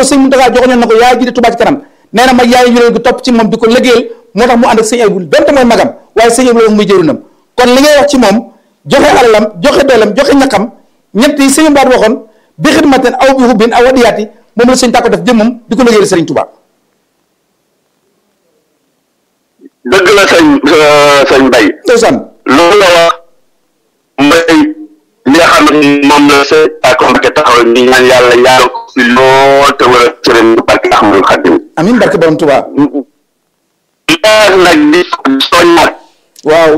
ko sëñ Mountakha joxoñoon na ko yaay jiite Touba ci kanam nee na mag yaay ñu topp ci moom di ko liggéeyal moo tax mu ànd ak sëñ Abdou donte mooy magam waaye sëñ Abdou muy jëriñam kon li ngay wax ci moom joxe alalam joxe doolam joxe ñaqam ñett yi sëñ baat waxoon bi xidmaten aw bi hubbin aw wadiyaati moom la sëñ tàkko def jëmmam di ko liggéeyal sëriñ Touba dëgg la sëñ sëñ Bay ndeysaan loolu la wax mbay li nga xam ne moom la sëñ Tàkko Mbakke taxaw ni ñaan yàlla yàlla ko fi lool te wala cëren barke Ahmadul Xadim amiin barke borom Touba leer nag di soññaat waaw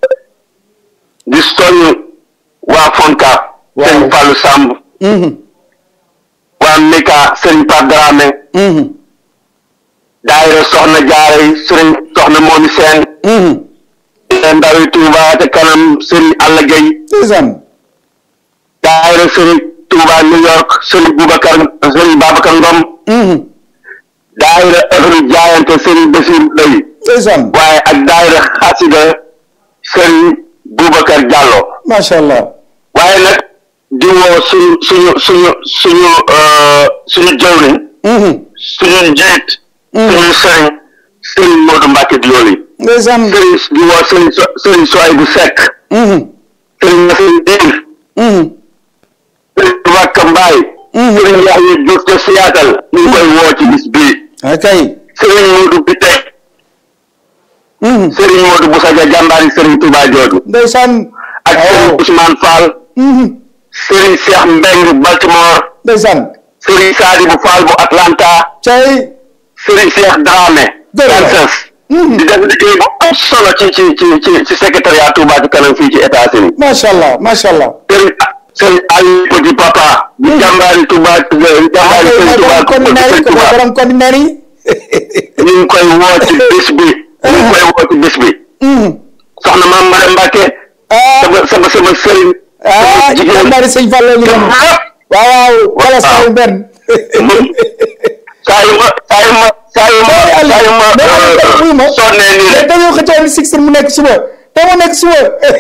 di soññ waa Fonka Waaw. sëñ Fallou Samb mhm waa Mika sëñ Pape Dramé mhm daayira soxna jaare yi sëriñ soxna moomi seen mhm ndawi Touba te kanam sëriñ Alla Gueye ndeysaan daayira sëriñ Touba New York sëriñ Boubacar sëriñ Babacar Ngom mhm daayira ëfri jaayante sëriñ Basir Lay ndeysaan waaye ak daayira xasida sëriñ Boubacar Diallo macha allah waaye nag di woo suñu suñu suñu suñu euh, suñu jawriñ mhm suñu njiit suñu sëriñ sëriñ Modou Mbacke Dioli ndeysaan sëriñ di woo sëriñ so sëriñ Soay bu Seck mhm sëriñ Nasir Diir mhm sëriñ Wakka Mbaay Mhm. sëriñ Yaxya Diouf te Seattle ñu ngi koy woo ci bis bii akay sëriñ Modou Bité mhm sëriñ Modou Bousadia jàmbaari sëriñ Touba jooju ndeysaan ak sëriñ waaw Ousmane Fall mhm sëriñ Cheikh Mbeng Baltimore ndeysaan sëriñ Sadibou Fall bu Atlanta cay sëriñ Cheikh Dramé Dëgg la. Kansas Mhm. di def liggéey bu am solo ci ci ci ci ci secrétariat Touba ci kanam fii ci États-Unis macha allah macha allah sëriñ sëriñ Aliou Petit Papa di jàmbaari Touba jàmbaari akay sëriñ mooy Touba borom conteneur yi sëriñ ko mooy Touba borom conteneur yi ñu ngi koy woo ci bés bi ñu ngi koy woo ci bés bi mhm soxna maam Mare Mbacke ah sama sama sama sëriñ ah sama jigéen jàmbaari sëñ Fallou ñu doon ñëpp waaw waaw wala Waaw. saa yu benn moom saa yu ma saa yu ma saa yu ma mais saa yu ma wuyu ma sonnee nii mais rek dañoo xëccoo ni six mu nekk suba te mu nekk suba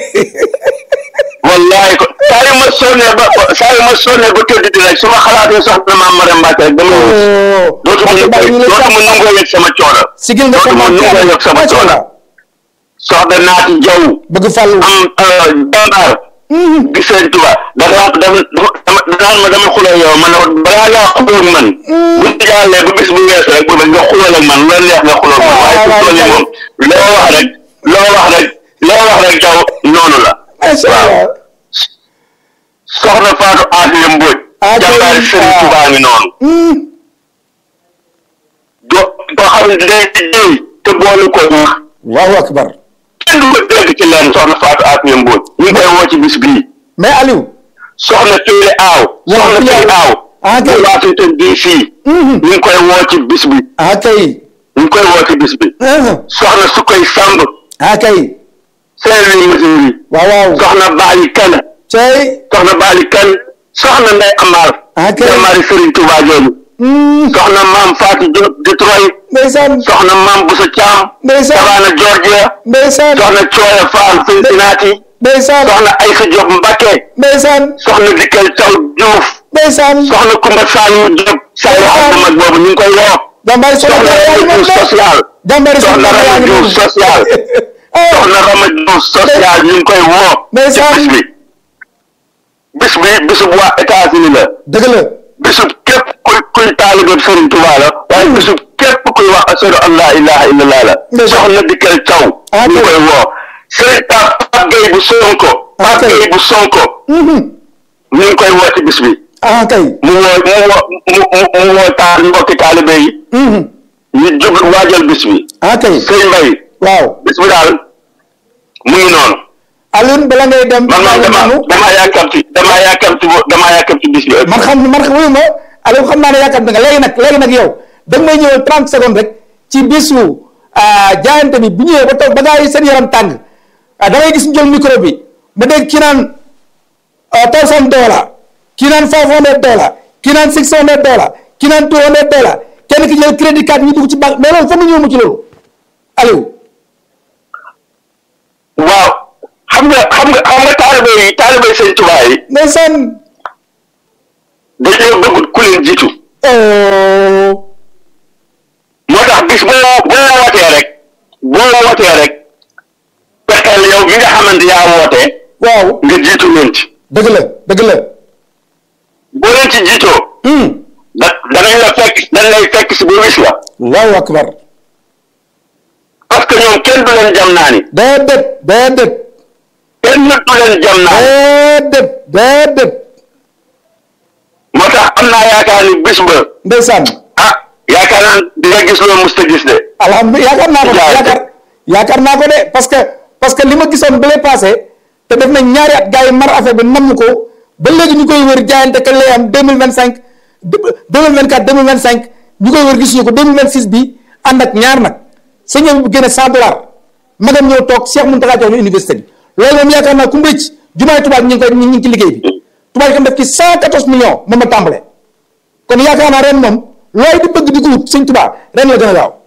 wallahi ko saa yu ma sonnee ba saa yu ma sonnee ba tëdd di rek su ma xalaatee soxna maam Mare Mbacke rek dama oh dootuma Mbacke Bari ñu lay dootuma sant. nangoo yëg sama coono sigil nga dootuma commenté nangoo yëg sama macha coono allah soxna naati jaw bëgg fàllu am jàmbaar Mhm. gi sëriñ Tuba dafa dama dama dama ma dama xuloo yow man balaa ngaa xuloo ak man bu ñu jàllee ba bis bu wees rek bu nga xuloo ak man lu la neex nga xuloo ak man waaye su toll nii moom loo wax rek loo wax rek loo wax rek jaw noonu la macha allah soxna Fatou Asiya Mbodj Ah, jàmbaari kay, sëriñ ah. Tuba ngi noonu Mhm. do doo xam ne day liggéey te boolu ko wax Allahu akbar kenn du ko dégg ci leen soxna Fatou Asiya Mbodj ñu ngi koy woo ci bis bii mais Aliou soxna Tuule Aaw Waaw, soxna Tuule Tuule Aaw. Aaw Ah, kay. bu Washington DC Mhm. ñu ngi koy woo ci bis bi ah kay ñu ngi koy woo ci bis bi ah soxna su koy Samb ah kay Saint-Louis Missouri waaw waaw soxna Baali Kan cay soxna Baali Kan soxna Ndey Amar Ah, kay. jàmbaari Serigne Touba jooju Mhm. soxna Maam Fatou Diop Detroit ndeysaan soxna Maam Boussa Thiam ndeysaan Savannah Georgia ndeysaan soxna Cooya Fall Cincinnati ndeysaan soxna Aïssa Diop Mbacké ndeysaan soxna Dikel Thiaw Diouf ndeysaan soxna Koumba Saliou Diop Saliou Abdou mag boobu ñu ngi koy woo jàmbaari soxna soxna yaa ngi Rama noonu Diouf de social jàmbaari soxna soxna yaa Rama ngi Diouf noonu social ah soxna Rama Diouf social ñu ngi koy woo ci Ndeysaan. bis bi bis bi bisub waa États-Unis la dëgg la bisub képp kuy kuy taalibe Serigne Touba la waaye bisub képp kuy wax ashhadu an la ilaha illallah la Ndeysaan. soxna Dikel Thiaw Ah, ñu ngi kay. koy woo Serigne Pape Pape Gueye bu Sonko Ah, Pape kay. Gueye bu Sonko Mhm. ñu ngi koy woo ci bis bi ah kay mu woo mu woo mu mu mu woo taal mbokki taalibe yi Mhm. ñu jub waajal bis bi ah kay sëñ Mbaye waaw bis bi daal mu ngi noonu Alioune bala ngay dem man man dama noonu dama yàkkamti dama yàkkamti bo- dama yàkkamti bis bi man xam man wuyu ma Aliou xam naa ne yaakaar nga léegi nag léegi nag yow da nga may ñëwal 30 secondes rek ci bisu ah, jaayante bi bu ñëwee ba toog ba gaa yi seen yaram tàng ah, da ngay gis ñu jël micro bi ma dégg kii naan thousand dollar kii naan five hundred dollar kii naan six hundred dollar kii naan two hundred dollar kenn ki jël crédit card ñu dugg ci banque mais loolu fa mu ñëw mu ci loolu Aliou waaw xam nga xam nga xam nga taalibe yi taalibe yi sëñ Tuubaa yi ndeysaan dañoo bëgg ku leen jiitu oh xamante yaa woote waaw nga jiitu leen ci dëgg la dëgg la boo leen ci jiitoo hum da danañ la fekk dañ lay fekk si ba wis la allahu akbar parce que ñoom kenn du leen jam naa ni déedéet déedéet kenn du leen jam naa ni déedéet déedéet moo tax am naa yaakaar ni bis ba ndeysaan ah yaakaar naa di nga gis loo mus ta gis de alhamdulilah yaakaar naa ko de Jaajëf. yaakaar yaakaar naa ko de parce que parce que li ma gisoon ba lay passé te def nañ ñaari at gars yi mar affaire bi namm ko ba léegi ñu koy wër jaayante kañ lay am deux mille vingt cinq deux mille vingt quatre deux mille vingt cinq ñu koy wër gisuñu ko deux mille vingt six bi ànd ak ñaar nag sa ñëw bu génne cent dollars magam ñëw toog Cheikh Mountakha jox ñu université bi loolu moom yaakaar naa ku mbéy ci jumaay tubaab ñu ngi koy ñu ngi ci liggéey bi tubaab yi kam def ci cent quatorze millions moom ma tàmbale kon yaakaar naa ren moom looy di bëgg di ko wut sëñ tubaab ren la gën a gaaw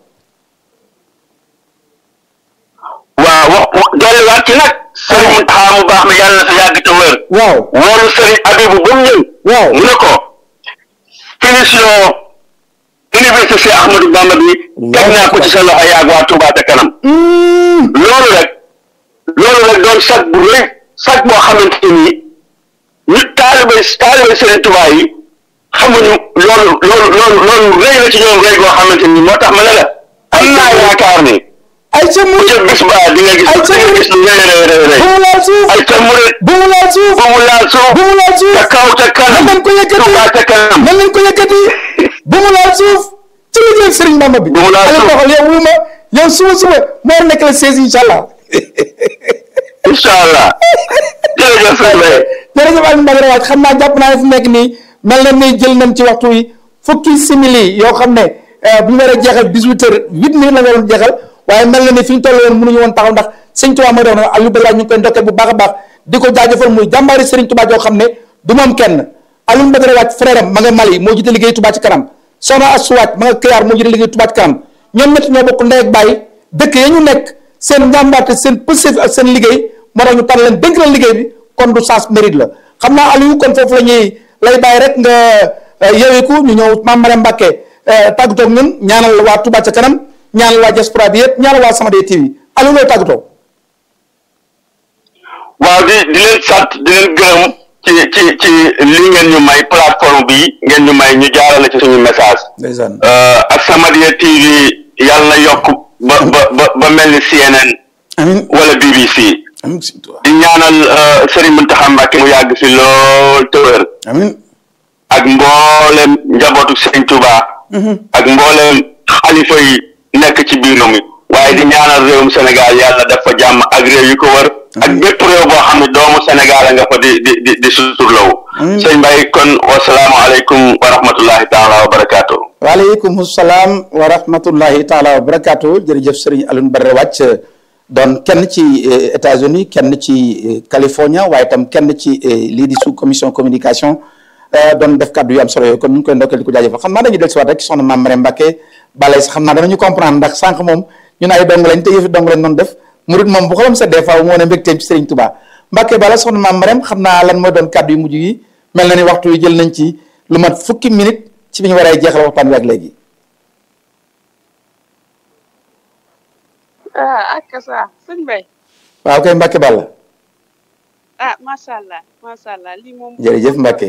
waaw wax wax dolliwaat ci nag sëriñ Mountakha mu baax mi yàlla na fi yàgg te wér waaw woolu sëriñ Abibu ba mu ñëw waaw mu ne ko finition université Cheikh Ahmadou Bamba bi teg naa ko ci sa loxo yaag waa Touba ca kanam loolu rek loolu rek doon sag bu rëy sag boo xamante ni ñu taalibe taalibe sëriñ Touba yi xamuñu loolu loolu loolu loolu rëy la ci ñoom rëy goo xamante ni moo tax ma ne la am naa yaakaar ni ay ca bu murit ca bis ba di nga gis Ay, di nga gis lu rëy rëy rëy rëy bu mu laal suuf ay ca murit bu mu laal suuf bu mu laal suuf bu mu laal suuf ca kaw ca kanam nan leen ko yëkkati Touba ca kanam nan leen ko yëkkati bu mu laal suuf ci liggéey Sëriñ Bamba bi Bu mu laal Aliou suuf. doxal yow wuma yow suba suba moo nekk la 16 incha allah incha allah jërëjëf sëñ Mbaye jërëjëf Aliou Mbacke waaj xam naa jàpp naa ne fu nekk nii mel na ni jël nañ ci waxtu wi fukki simili yoo xam ne eh, bu ñu war a jeexal 18 heures 8 minutes la nga waroon jeexal waaye mel na ni fi ñu toll woon mënuñu woon taxaw ndax sëñ Tuubaa mooy doon Aliou Mbacke waaj ñu ngi koy ndokkeel bu baax a baax di ko jaajëfal muy jàmbaari Sëriñ Tuubaa joo xam ne du moom kenn Aliou Mbacke waaj frère am ma nga Mali moo jiite liggéey Tuubaa ci kanam soxna Astou Waaj ma nga Kayar moo jiite liggéey Tuubaa ci kanam ñoom ñett ñoo bokk ndey ak bàyyi dëkk ya ñu nekk seen njàmbaarte seen pësëf ak seen liggéey moo tax ñu tànn leen dénk leen liggéey bi kon du sens mérite la xam naa Aliou kon foofu la ñuy lay bàyyi rek nga yeweeku ñu ñëw Mame Mariam Mbacke tàggatoo ak ñun ñaanal waa Touba ca kanam ñaanal waa diaspora bi yëpp ñaanal waa Samadé TV Aliou looy tàggatoo. waaw di di leen sant di leen gërëm ci ci ci li ngeen ñu may plateforme bi ngeen ñu may ñu jaarale ci suñu message ndeysaan Euh, ak Samadiyya TV yàlla na yokk ba ba ba ba mel ni CNN amiin wala BBC amiin sëñ Tuubaa di ñaanal euh, Serigne Mountakha Mbacké mu yàgg fi lool te wér amiin ak mboolem njabootu Serigne Touba ak mboolem xalifa yi nekk ci biir mi waaye di ñaanal réewum Sénégal yàlla def fa jàmm ak réew yi ko wër ak bépp réew boo xam ne doomu Sénégal a nga fa di di di di suturlawu Amiin. sëñ Mbaye kon wasalaamu aleykum wa rahmatullahi taala wa barakaatu waaleykum salaam wa rahmatullahi taala wa barakaatu jërëjëf Serigne Alioune Badara Wàcc doon kenn ci eh, États-Unis kenn ci eh, California waaye tam kenn ci eh, lii di sous commission communication eh, doon def kàddu yu am solo yooyu kon ñu ngi koy ndokkeel di ko jaajëfal xam naa dañuy dellusiwaat rek soxna Mame Mariam Mbacke balay sax xam naa danañu comprendre ndax sànq moom ñun ay dong lañ te yëfi dong lañ doon def murit moom bu xolam sa des fois moo ne mbégteem ci Serigne Touba Mbacke bala soxna Mame Mariam xam naa lan mooy doon kàddu yu mujj yi mel na ni waxtu wi jël nañ ci lu mat fukki minute ci bi ñu war a jeexal waxtaan wi ak léegi. ah ak sa sëñ Mbaye waaw kay Mbacke Balla ah macha allah macha allah lii moom. Jërëjëf Mbacke.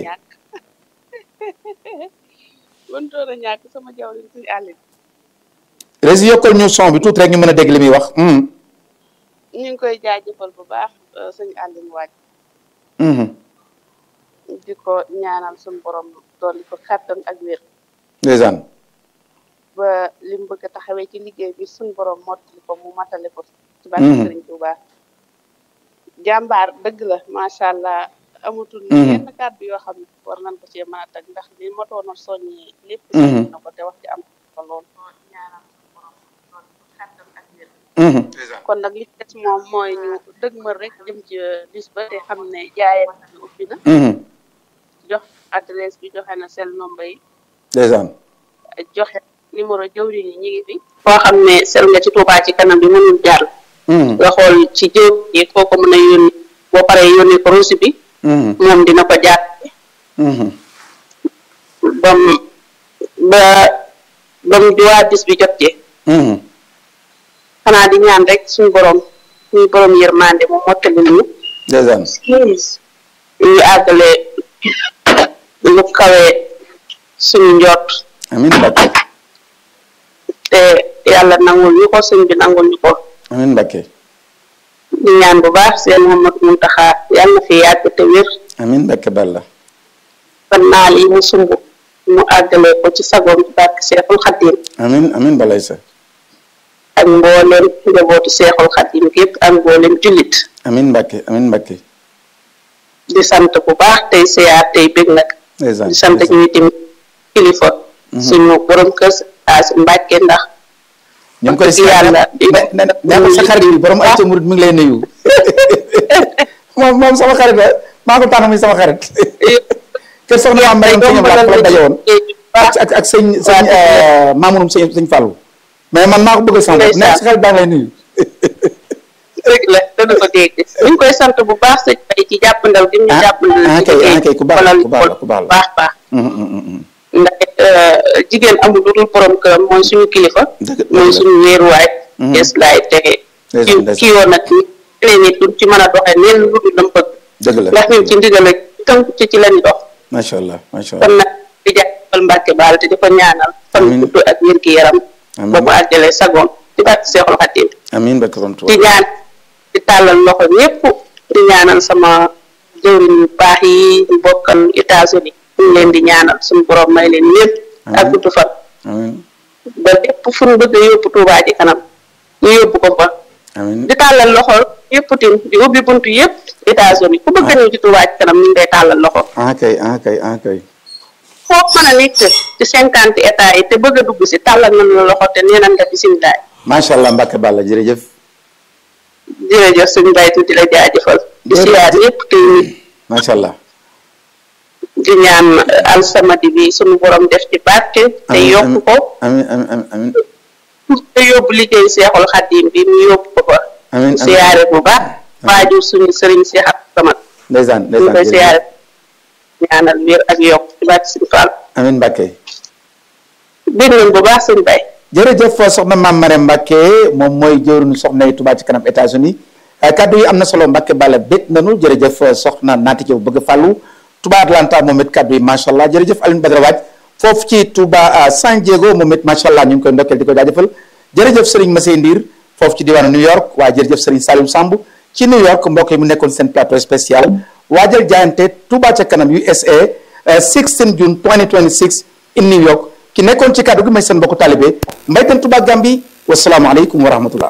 wantoon a ñàkk sama jawriñ suñu àll bi rési yokkal ñu son bi tuuti rek ñu mën a dégg li muy wax. hum, ñu ngi koy jaajëfal bu baax euh, suñu àll bi waaj hum, di ko ñaanal suñu borom dolli ko kàttan ak wér ndeysaan ba li mu bëgg a taxawee ci liggéey bi suñu borom mottali ko mu matale ko. ci barke Mhm. Sëriñ Tuubaa jàmbaar dëgg la macha allah amatul. Mhm. yenn kàddu yoo xam ne war nañ ko cee mën a teg ndax li motoon a soññi lépp. Mhm. soññi na ko te wax ci am ko lool. ñaanal suñu borom dolli ko kàttan ak wér. hum, kon nag li ci des moom mooy ñu dëgmal rek jëm ci bis ba te xam ne jaayeen bi ubbi na hum, jox adresse bi joxe na sel nombre yi ndeysaan joxe numéro jëwriñ yi ñu ngi fi foo xam ne sel nga ci Touba ci kanam bi mënul jàll hum, nga xool ci jëw yi koo ko mën a yónni boo paree yónni ko rosi bi hum, moom dina ko jaar hum, bam ba bam juwaa bis bi jot ci hum, xanaa di ñaan rek suñu borom muy borom yërmande mu mottali ñu ndeysaan ñu àggale lu kawe suñu njort amin Mbacke te yàlla nangul ñu ko sëñ bi nangul ñu ko amin Mbacke di ñaan bu baax seen Mouhamadou Mountakha yàlla na fi yàgg te wér amin Mbacke Balla ba naal yi mu sumb mu àggale ko ci sagoom ci barke Seexul Xaddim amin amin balay sa ak mbooleem njabootu Seexul Xaddim gépp ak mbooleem jullit amin Mbacke amin Mbacke di sant bu baax tey siyaar tey bég nag ndeysaan di sant ñuy tim kilifa suñu borom kër as Mbàkke ndax ñu ngi koy wax dëgg yàlla di ne ne ne ko sa xarit bi borom ay murid mi ngi lay nuyu moom moom sama xarit la maa ko tànn muy sama xarit kër soxna waa Mbayam sëñ Abdou la daje woon ak ak ak sëñ sëñ maamunum sëñ sëñ Fallou mais man maa ko bëgg sama bopp ne sa xarit baa ngi lay nuyu dëgg la dana ko dégg ñu ngi koy sant bu baax sëñ Bay ci jàppandal gi ñu ah jàppandal ah ci kay ah liggéey kay ku baax la walal ku baax la ku baax la baax baax hum, hum, hum, hum. ndax jigéen amul lu dul borom këram mooy suñu kilifa Dëgg la, mooy dëgg la. suñu wéeruwaay Mhm. des laay tege Ndeysaan, ki ndeysaan. kii woon nag ñeneen nit duñ ci mën a doxee neen lu dul dam bëgg dëgg la ndax ñun ci ndigal ak tënku ci ci lañ dox macha allah macha kon allah nag di jàppal Mbàkke baal te di ko ñaanal fan Amiin. gudd ak wér gi yaram Amiin. ba mu àggalee sagoom di barke Seexul Xadiim amin barke borom di Tuubaa ñaan di tàllal loxo ñépp di ñaanal sama jëwriñ yu baax yi ñu bokkal États-Unis ñu ngi leen di ñaanal suñu borom may leen lépp ak Amiin. gudd fan amin ba lépp fu ñu bëgg a yóbbu Tuubaa ji kanam ñu yóbbu ko fa amin di tàllal loxo yépp tim di ubbi buntu yépp États-Unis ku bëgg a ñëw ci Tuubaa ji kanam ñu ngi koy tàllal loxo ah kay ah kay ah kay foofu mën a nekk ci cinquante états yi te bëgg a dugg si tàllal nañ la loxo te nee nañ nga bisimilah macha allah Mbacke Balla jërëjëf jërëjëf suñu mbay tuuti la jaajëfal di Jërëjëf. siyaar yépp te macha allah di ñaan alsamadi bi suñu borom def ci barke te Amiin, yokk ko amin amin amin amin te yóbbu liggéey seexul xaddim bi mu yóbbu ko fa Amiin, di siyaare bu baax waajur suñu sëriñ si xat samat ndeysaan ñu koy ndeysaan siyaare jërëjëf ñaanal wér ak yokk ci barke suñu Fall amin Mbacke dégg nañ bu baax suñu bay jërëjëf soxna maam Marème Mbacke moom mooy jëwriñu soxna yi Touba ci kanam États-Unis kaddu yi am na solo Mbacke Balla bég nanu jërëjëf soxna naati Jaw bëgg fàllu Touba Atlanta moom it kaddu yi macha allah jërëjëf Alioune Badara Waaj foofu ci Touba San Diego moom it macha allah ñu ngi koy ndokkeel di ko jaajëfal jërëjëf Serigne Massey Ndiir foofu ci diwaanu New York waaye jërëjëf Serigne Saliou Samb ci New York mbokk yi mu nekkoon seen plateau spécial waajal jaayante Touba ca kanam USA 16 June 2026 in New York ki nekkoon ci kàddu gi may seen mbokku taalibe mbaytan Touba Gambi wasalaamualeykum wa rahmatullah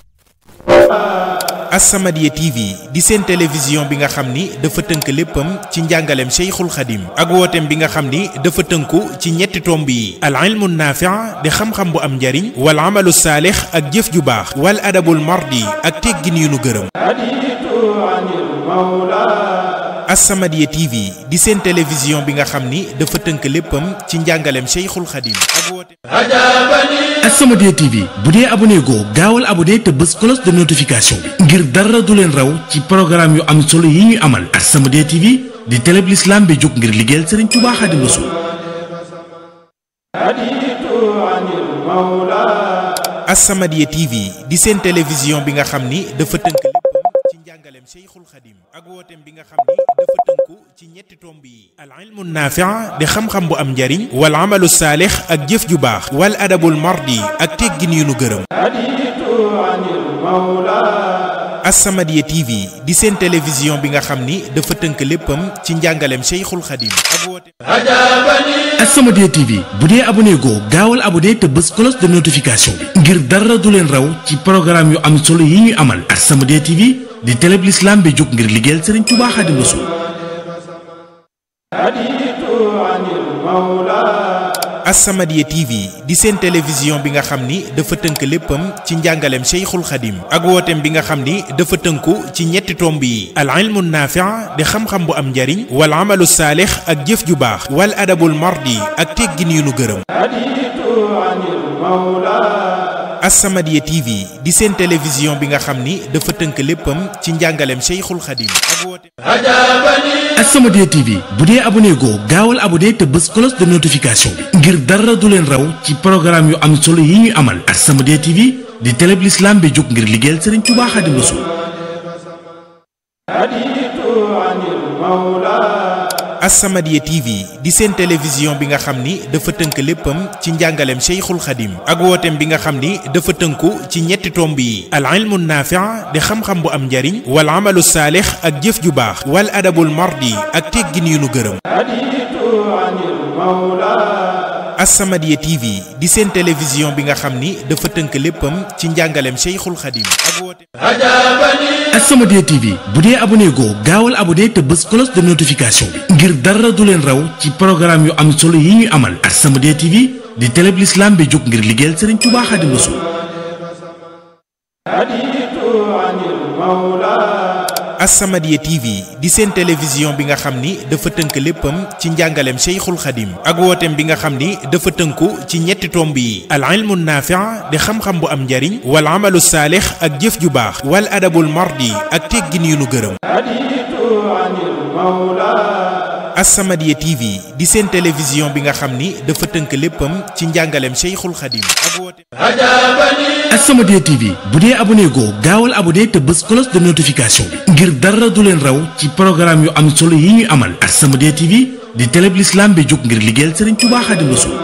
As-Samadiyya TV di seen télévision bi nga xam ni dafa tënk léppam ci njàngaleem Cheikhul Khadim ak wooteem bi nga xam ni dafa tënku ci ñetti tomb yi al ilmu naafi' di xam-xam bu am njariñ wal amalu saalix ak jëf ju baax wal adabul mardi ak teggin yu nu gërëm As-Samadiyya TV di seen télévision bi nga xam ni dafa tënk léppam ci njàngaleem Cheikhul Khadim ak wooteem As-Samadiyya TV bu dee abonné goo gaawal abonné te bës cloche de notification bi ngir dara du leen raw ci programme yu am solo yi ñuy amal As-Samadiyya TV di télé bi l'islam bi jóg ngir liggéeyal Serigne Touba Xaadimu Rasuul As-Samadiyya TV di seen télévision bi nga xam ni dafa tënk léppam ci njàngaleem Cheikhul Khadim ak wooteem bi nga xam ni dafa tënku ci ñetti tomb yi al ilmu naafi' di xam-xam bu am njariñ wal amalu saalix ak jëf ju baax wal adabul mardi ak teggin yu nu gërëm As-Samadiyya TV di seen télévision bi nga xam ni dafa tënk léppam ci njàngaleem Cheikhul Khadim ak wooteem As-Samadiyya TV bu dee abonné goo gaawal abonné te bës cloche de notification bi ngir dara du leen raw ci programme yu am solo yi ñuy amal As-Samadiyya TV di télé bi l'islam bi jóg ngir liggéeyal Serigne Touba Xaadimu Rasuul As-Samadiyya TV di seen télévision bi nga xam ni dafa tënk léppam ci njàngaleem Cheikhul Khadim ak wooteem bi nga xam ni dafa tënku ci ñetti tomb yi al ilmu naafi' di xam-xam bu am njariñ wal amalu saalix ak jëf ju baax wal adabul mardi ak teggin yu nu gërëm As-Samadiyya TV di seen télévision bi nga xam ni dafa tënk léppam ci njàngaleem Cheikhul Khadim ak wooteem As-Samadiyya TV bu dee abonné goo gaawal abonné te bës cloche de notification bi ngir dara du leen raw ci programme yu am solo yi ñuy amal As-Samadiyya TV di télé bi l'islam bi jóg ngir liggéeyal Serigne Touba Xaadimu Rasuul As-Samadiyya TV di seen télévision bi nga xam ni dafa tënk léppam ci njàngaleem Cheikhul Khadim ak wooteem bi nga xam ni dafa tënku ci ñetti tomb yi al ilmu naafi' di xam-xam bu am njariñ wal amalu saalix ak jëf ju baax wal adabul mardi ak teggin yu nu gërëm As-Samadiyya TV di seen télévision bi nga xam ni dafa tënk léppam ci njàngaleem Cheikhul Khadim ak wooteem As-Samadiyya TV bu dee abonné goo gaawal abonné te bës cloche de notification bi ngir dara du leen raw ci programme yu am solo yi ñuy amal As-Samadiyya TV di télé bi l'islam bi jóg ngir liggéeyal Serigne Touba Xaadimu Rasuul As-Samadiyya TV di seen télévision bi nga xam ni dafa tënk léppam ci njàngaleem Cheikhul Khadim ak wooteem bi nga xam ni dafa tënku ci ñetti tomb yi al ilmu naafi' di xam-xam bu am njariñ wal amalu saalix ak jëf ju baax wal adabul mardi ak teggin yu nu gërëm As-Samadiyya TV di seen télévision bi nga xam ni dafa tënk léppam ci njàngaleem Cheikhul Khadim ak wooteem As-Samadiyya TV bu dee abonné goo gaawal abonné te bës cloche de notification bi ngir dara du leen raw ci programme yu am solo yi ñuy amal As-Samadiyya TV di télé bi l'islam bi jóg ngir liggéeyal Serigne Touba Xaadimu Rasuul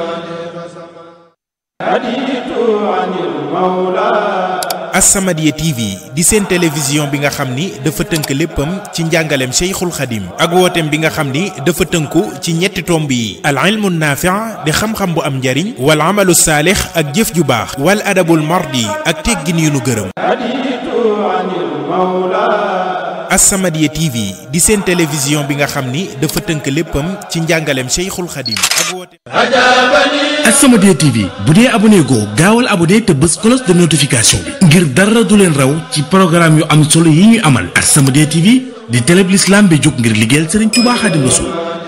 As-Samadiyya TV di seen télévision bi nga xam ni dafa tënk léppam ci njàngaleem Cheikhul Khadim ak wooteem bi nga xam ni dafa tënku ci ñetti tomb yi al ilmu naafi' di xam-xam bu am njariñ wal amalu saalix ak jëf ju baax wal adabul mardi ak teggin yu nu gërëm As-Samadiyya TV di seen télévision bi nga xam ni dafa tënk léppam ci njàngaleem Cheikhul Khadim ak wooteem As-Samadiyya TV bu dee abonné goo gaawal abonné te bës cloche de notification bi ngir dara du leen raw ci programme yu am solo yi ñuy amal As-Samadiyya TV di télé bi l'islam bi jóg ngir liggéeyal Serigne Touba Xaadimu Rasuul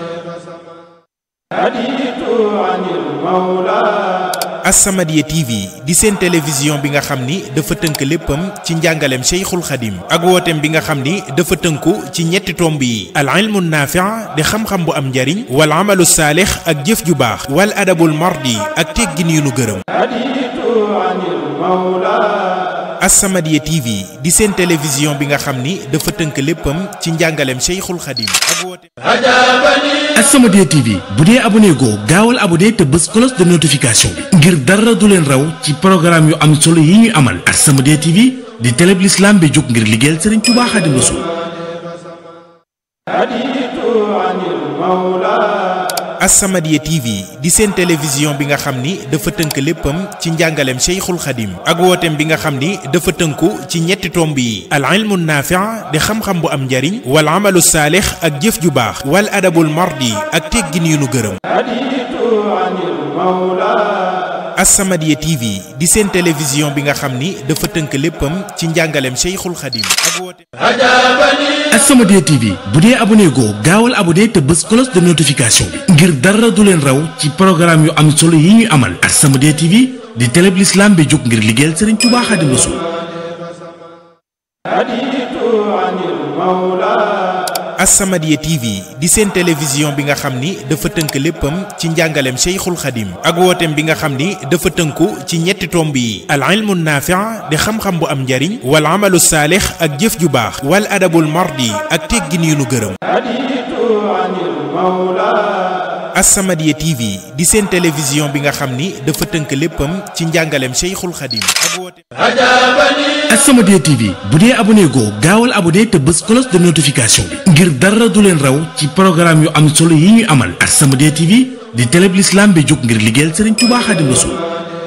As-Samadiyya TV di seen télévision bi nga xam ni dafa tënk léppam ci njàngaleem Cheikhul Khadim ak wooteem bi nga xam ni dafa tënku ci ñetti tomb yi al ilmu naafi' di xam-xam bu am njariñ wal amalu saalix ak jëf ju baax wal adabul mardi ak teggin yu nu gërëm As-Samadiyya TV di seen télévision bi nga xam ni dafa tënk léppam ci njàngaleem Cheikhul Khadim ak wooteem As-Samadiyya TV bu dee abonné goo gaawal abonné te bës cloche de notification bi ngir dara du leen raw ci programme yu am solo yi ñuy amal As-Samadiyya TV di télé bi l'islam bi jóg ngir liggéeyal Serigne Touba Xaadimu Rasuul As-Samadiyya TV di seen télévision bi nga xam ni dafa tënk léppam ci njàngaleem Cheikhul Khadim ak wooteem bi nga xam ni dafa tënku ci ñetti tomb yi al ilmu naafi' di xam-xam bu am njariñ wal amalu saalix ak jëf ju baax wal adabul mardi ak teggin yu nu gërëm As-Samadiyya TV di seen télévision bi nga xam ni dafa tënk léppam ci njàngaleem Cheikhul Khadim ak wooteem As-Samadiyya TV bu dee abonné goo gaawal abonné te bës cloche de notification bi ngir dara du leen raw ci programme yu am solo yi ñuy amal As-Samadiyya TV di télé bi l'islam bi jóg ngir liggéeyal Serigne Touba Xaadimu Rasuul As-Samadiyya TV di seen télévision bi nga xam ni dafa tënk léppam ci njàngaleem Cheikhul Khadim ak wooteem bi nga xam ni dafa tënku ci ñetti tomb yi al ilmu naafi' di xam-xam bu am njariñ wal amalu saalix ak jëf ju baax wal adabul mardi ak teggin yu nu gërëm As-Samadiyya TV di seen télévision bi nga xam ni dafa tënk léppam ci njàngaleem Cheikhul Khadim ak wooteem As-Samadiyya TV bu dee abonné goo gaawal abonné te bës cloche de notification bi ngir dara du leen raw ci programme yu am solo yi ñuy amal As-Samadiyya TV di télé bi l'islam bi jóg ngir liggéeyal Serigne Touba Xaadimu Rasuul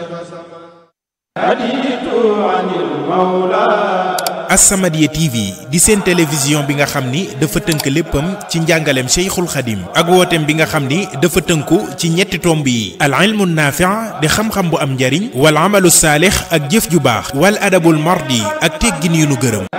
As-Samadiyya TV di seen télévision bi nga xam ni dafa tënk léppam ci njàngaleem Cheikhul Khadim ak wooteem bi nga xam ni dafa tënku ci ñetti tomb yi al ilmu naafi' di xam-xam bu am njariñ wal amalu saalix ak jëf ju baax wal adabul mardi ak teggin yu nu gërëm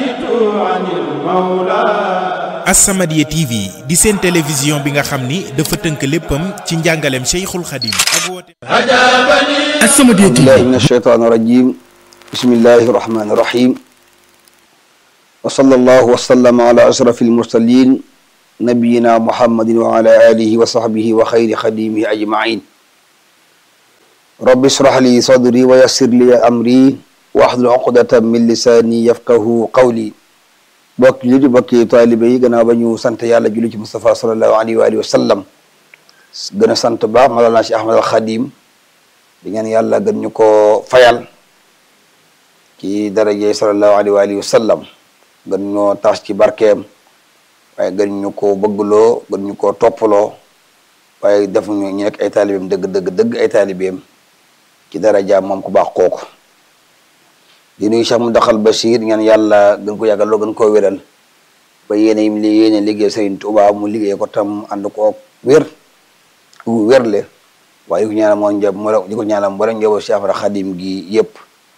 As-Samadiyya TV di seen télévision bi nga xam ni dafa tënk léppam ci njàngaleem Cheikhul Khadim ak wooteem As-Samadiyya TV بالله من الشيطان الرجيم بسم الله الرحمن الرحيم وصلى الله وسلم على أشرف المرسلين نبينا محمد وعلى آله وصحبه وخير خديمه أجمعين رب اشرح لي صدري ويسر لي أمري waxlul uqdatan min lisaani yafqahu qawli bokk li di bokki taalibe yi gannaaw ba ñu sant yàlla julli ci Mustafa sallallahu alayhi wa alihi wa sallam gën a sant baax Mawlana Cheikh Ahmad al Xadim di ngeen yàlla gën ñu ko fayal ci daraje sallallahu alayhi wa alihi wa sallam gën ñoo taas ci barkeem waaye gën ñu ko bëggloo gën ñu ko toppaloo waaye def ñu ñu nekk ay taalibeem dëgg dëgg dëgg ay taalibeem ci darajaam moom ku baax kooku di nuyu Cheikh Mountakha Bachir ngeen yàlla gën ko yàggal loo gën koo wéral ba yéene yim li yéene liggéey Serigne Touba mu liggéey ko tam ànd ko wér ku wérle waaye di ko ñaanal moo njab mo di ko ñaanal mboolem njaboot Cheikh Ahmad Khadim gi yëpp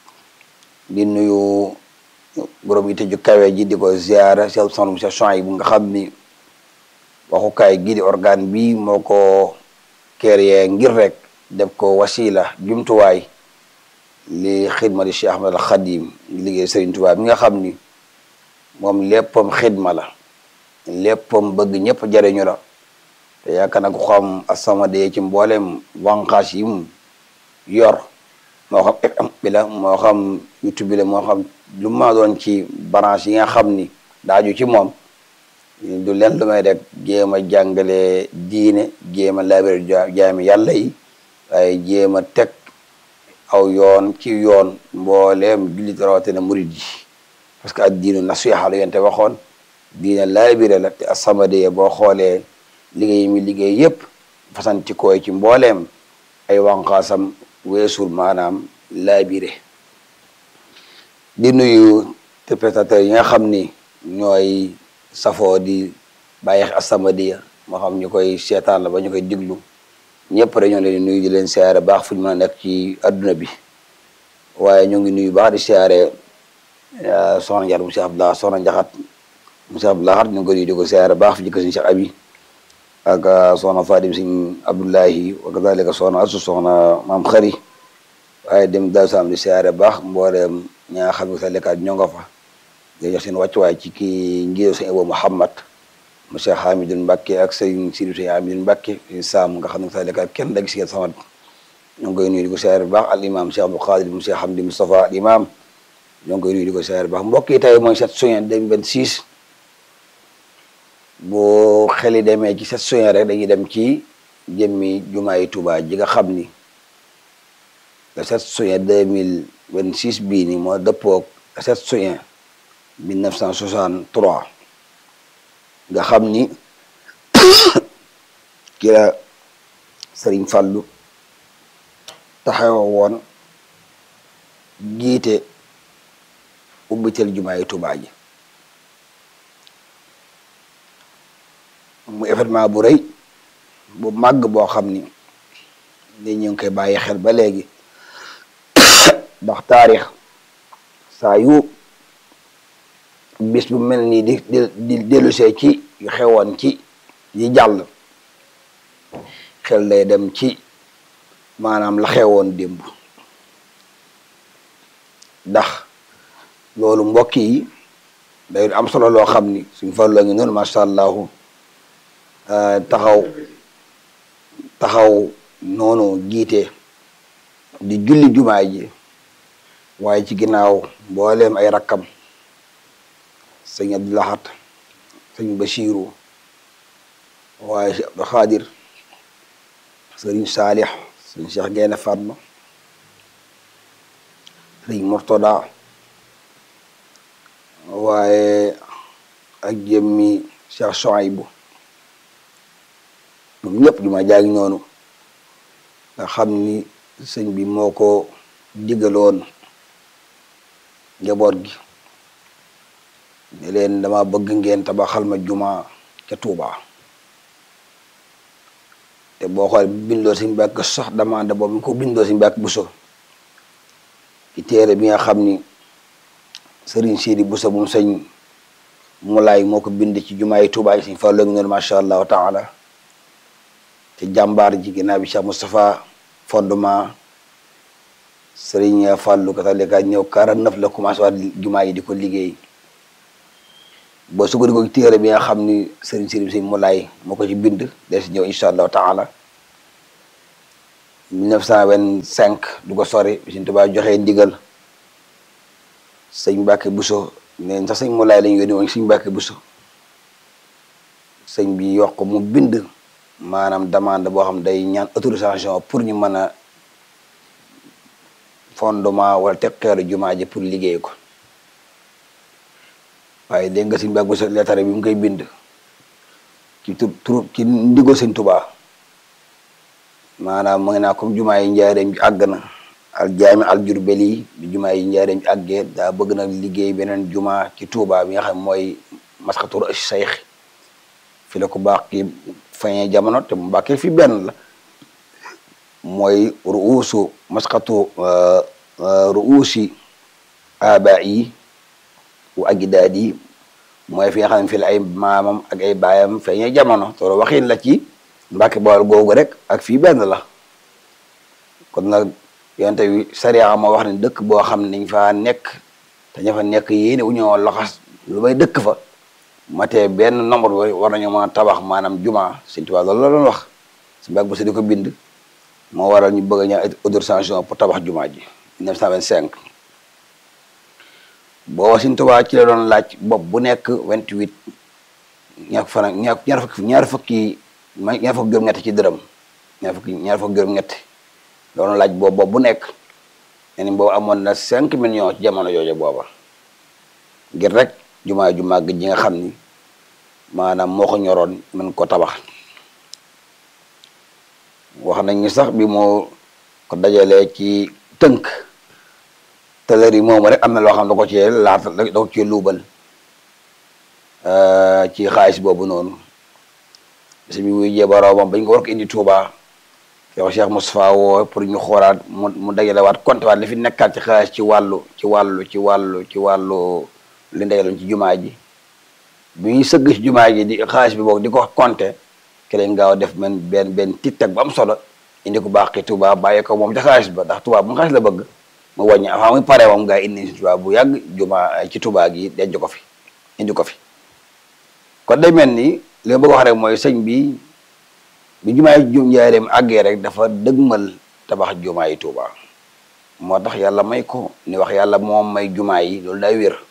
di nuyu borom yi tëju kawe ji di ko ziara Cheikh Soxna Cheikh Chouaïb bu nga xam ni waxukaay gii di organe bi moo ko créé ngir rek def ko wasila jumtuwaay li xidma di Cheikh Ahmad al Khadim liggéey Serigne Touba mi nga xam ni moom léppam xidma la léppam bëgg ñëpp jariñu la te yaakaar naa ko xam As-Samadiyya ci mboolem wànqaas yi mu yor moo xam FM bi la moo xam YouTube bi la moo xam lu ma doon ci branche yi nga xam ni daaju ci moom du leen lu may rek jéem a jàngale diine jéem a laabire jaami yàlla yi waaye jéem a teg aw yoon ci yoon mbooleem jullit rawatina murid yi parce que ak diinu nasiha la yente waxoon diine laabire la te As-Samadiyya boo xoolee liggéey mi liggéey yëpp fasanti koy ci mbooleem ay wànqaasam weesul maanaam laabire di nuyu téléspectateurs yi nga xam ni ñooy safoo di bàyyi As-Samadiyya moo xam ñu koy seetaan la ba ñu koy diglu ñëpp rek ñoo leen di nuyu di leen siyaare baax fu ñu mën a nekk ci adduna bi waaye ñu ngi nuyu baax di siyaare soxna Njaar mu Cheikh Abdallah soxna Njaxat mu Cheikh Abdallah ñu ngi ko nuyu di ko siyaare baax fi jëkk suñu Cheikh Abi ak soxna Fadim Sëñ Abdullahi wa kadalika soxna asu soxna maam xari waaye dem daal sam di siyaare baax mbooleem ñaa nga xam ne sa lekkaat ñoo nga fa di jox seen wàccuwaay ci kii njiitu sëñ Abo Muhammad monsieur Hamidou Mbacke ak sëñ Sidi sëñ Hamidou Mbacke Sam nga xam ne sa lekkaat kenn dag si ngeen sama ñoo ngi koy nuyu di ko siyaare baax al imam Cheikh Abdou Khadir monsieur Hamdi Moustapha al imam ñoo ngi koy nuyu di ko siyaare baax mbokk yi tey mooy sept juin 2026 boo xeli demee ci sept juin rek dañuy dem ci jëmmi jumaay Touba ji nga xam ni le 7 juin 2026 bii ni moo dëppoog le 7 juin 1963 nga xam ni ki la Sëriñ Fallu taxaw woon jiite ubbitel jumaay Touba ji mu événement bu rëy bu màgg boo xam ni ni ñu ngi koy bàyyi xel ba léegi ndax taarix saa yu bis bu mel nii di di di dellusee ci yu xewoon ci yi jàll xel day dem ci maanaam la xewoon démb ndax loolu mbokk yi day am solo loo xam ni suñ fa loo ngi noonu macha allahu taxaw taxaw noonu jiite di julli jumaa ji waaye ci ginnaaw mbooleem ay rakkam sëñ Abdou Lahat sëñ Bachiru waaye si Abdou Xaadir sëriñ Saalix sëñ Cheikh Gaynde Fatma sëriñ Murtada waaye ak jëmmi Cheikh Soaybu ñoom ñëpp jumaa jaa ngi noonu nga xam ni sëñ bi moo ko digaloon njaboot gi ne leen dama bëgg ngeen tabaxal ma juma ca Touba te boo xool bindoo si mbàkk sax demande boobu ko bindoo si mbàkk Buso ci téere bi nga xam ni Sëriñ Sidi Buso bu mu sëñ Mulaay moo ko bind ci jumaa yi Touba yi suñ fa loogi noonu macha allahu taala te jàmbaar ji ginnaaw bi Cheikh Moustapha fondement Sëriñ Fàllu katalika ñëw quarante neuf la commencé waat jumaa yi di ko liggéey boo sukkandiku ci téere bi nga xam ni Sëriñ Sëriñ si Mulaay moo ko ci bind des ñëw incha allahu taala 1925 du ko sori bi Sëriñ Tuubaa joxee ndigal sëñ Mbàkke Buso neen sax sëñ Mulaay lañu yónni woon sëñ Mbàkke Buso sëñ bi yokk mu bind maanaam demande boo xam day ñaan autorisation pour ñu mën a fondement wala teg xeeru jumaa ji pour liggéey ko waaye dégg nga sëñ Mbàkke Buso leetare bi mu koy bind ci tur tur ci ndigo sëñ Tubaa maanaam mu ngi naa comme jumaa yi njaareem ji àgg na al jaami al jurbeli bi jumaa yi njaareem ji àggee daa bëgg na liggéey beneen jumaa ci Tuubaa bi nga xam mooy maskatur sayx fi la ko baax ki fañee jamono te mu bàkkee fi benn la mooy ruusu maskatu ruusi aba yi u agidaad yi mooy fi nga xam ne fi la ay maamam ak ay baayam feeñee jamono te waxin la ci Mbàkke Bawol googu rek ak fii benn la kon nag yonte wi sariya moo wax ne dëkk boo xam ne dañ faa nekk te ña fa nekk yéene wu ñoo loxas lu may dëkk fa matee benn nombre bi war nañoo mën a tabax maanaam juma Sëñ Tuubaa loolu la doon wax si Mbàkke Buso di ko bind moo waral ñu bëgg a ñaan autorisation pour tabax juma ji 1925 booba Sëñ Tuubaa ci la doon laaj bopp bu nekk 28 ñaar fan ñaar ñaar fukki ñaar fukki ma ñaar fukki juróom-ñett ci dërëm ñaar fukki ñaar fukki juróom-ñett doon laaj boobu bopp bu nekk nee ni boobu amoon na 5 millions ci jamono jooju booba ngir rek jumaa ju màgg ji nga xam ni maanaam moo ko ñoroon mën ko tabax wax nañ ni sax bi moo ko dajalee ci tënk tëlër yi moomu rek am na loo xam da ko cee laata da ko cee luubal ci xaalis boobu noonu si bi wuy jee boroomam bañ ko war ko indi Touba yow Cheikh Moustapha woo pour ñu xoolaat mu mu dajale waat compte waat li fi nekkaat ci xaalis ci wàllu ci wàllu ci wàllu ci wàllu li ndajaloon ci jumaa ji bi ñuy sëgg ci jumaa ji di xaalis bi boog di ko compter ke leen gaaw def men benn benn tic-tac bu am solo indi ko baax ki Touba bàyyi ko moom ca xaalis ba ndax Touba bu mu xaalis la bëgg mu wàññi avant muy pare moom gaa yi indi si Touba bu yàgg jumaa ci Touba gi denc ko fi indi ko fi kon day mel ni li ma bëgg wax rek mooy sëñ bi bi jumaa yi jum njaareem àggee rek dafa dëgmal tabax jumaa yi Touba moo tax yàlla may ko ni wax yàlla moom may jumaa yi loolu day wér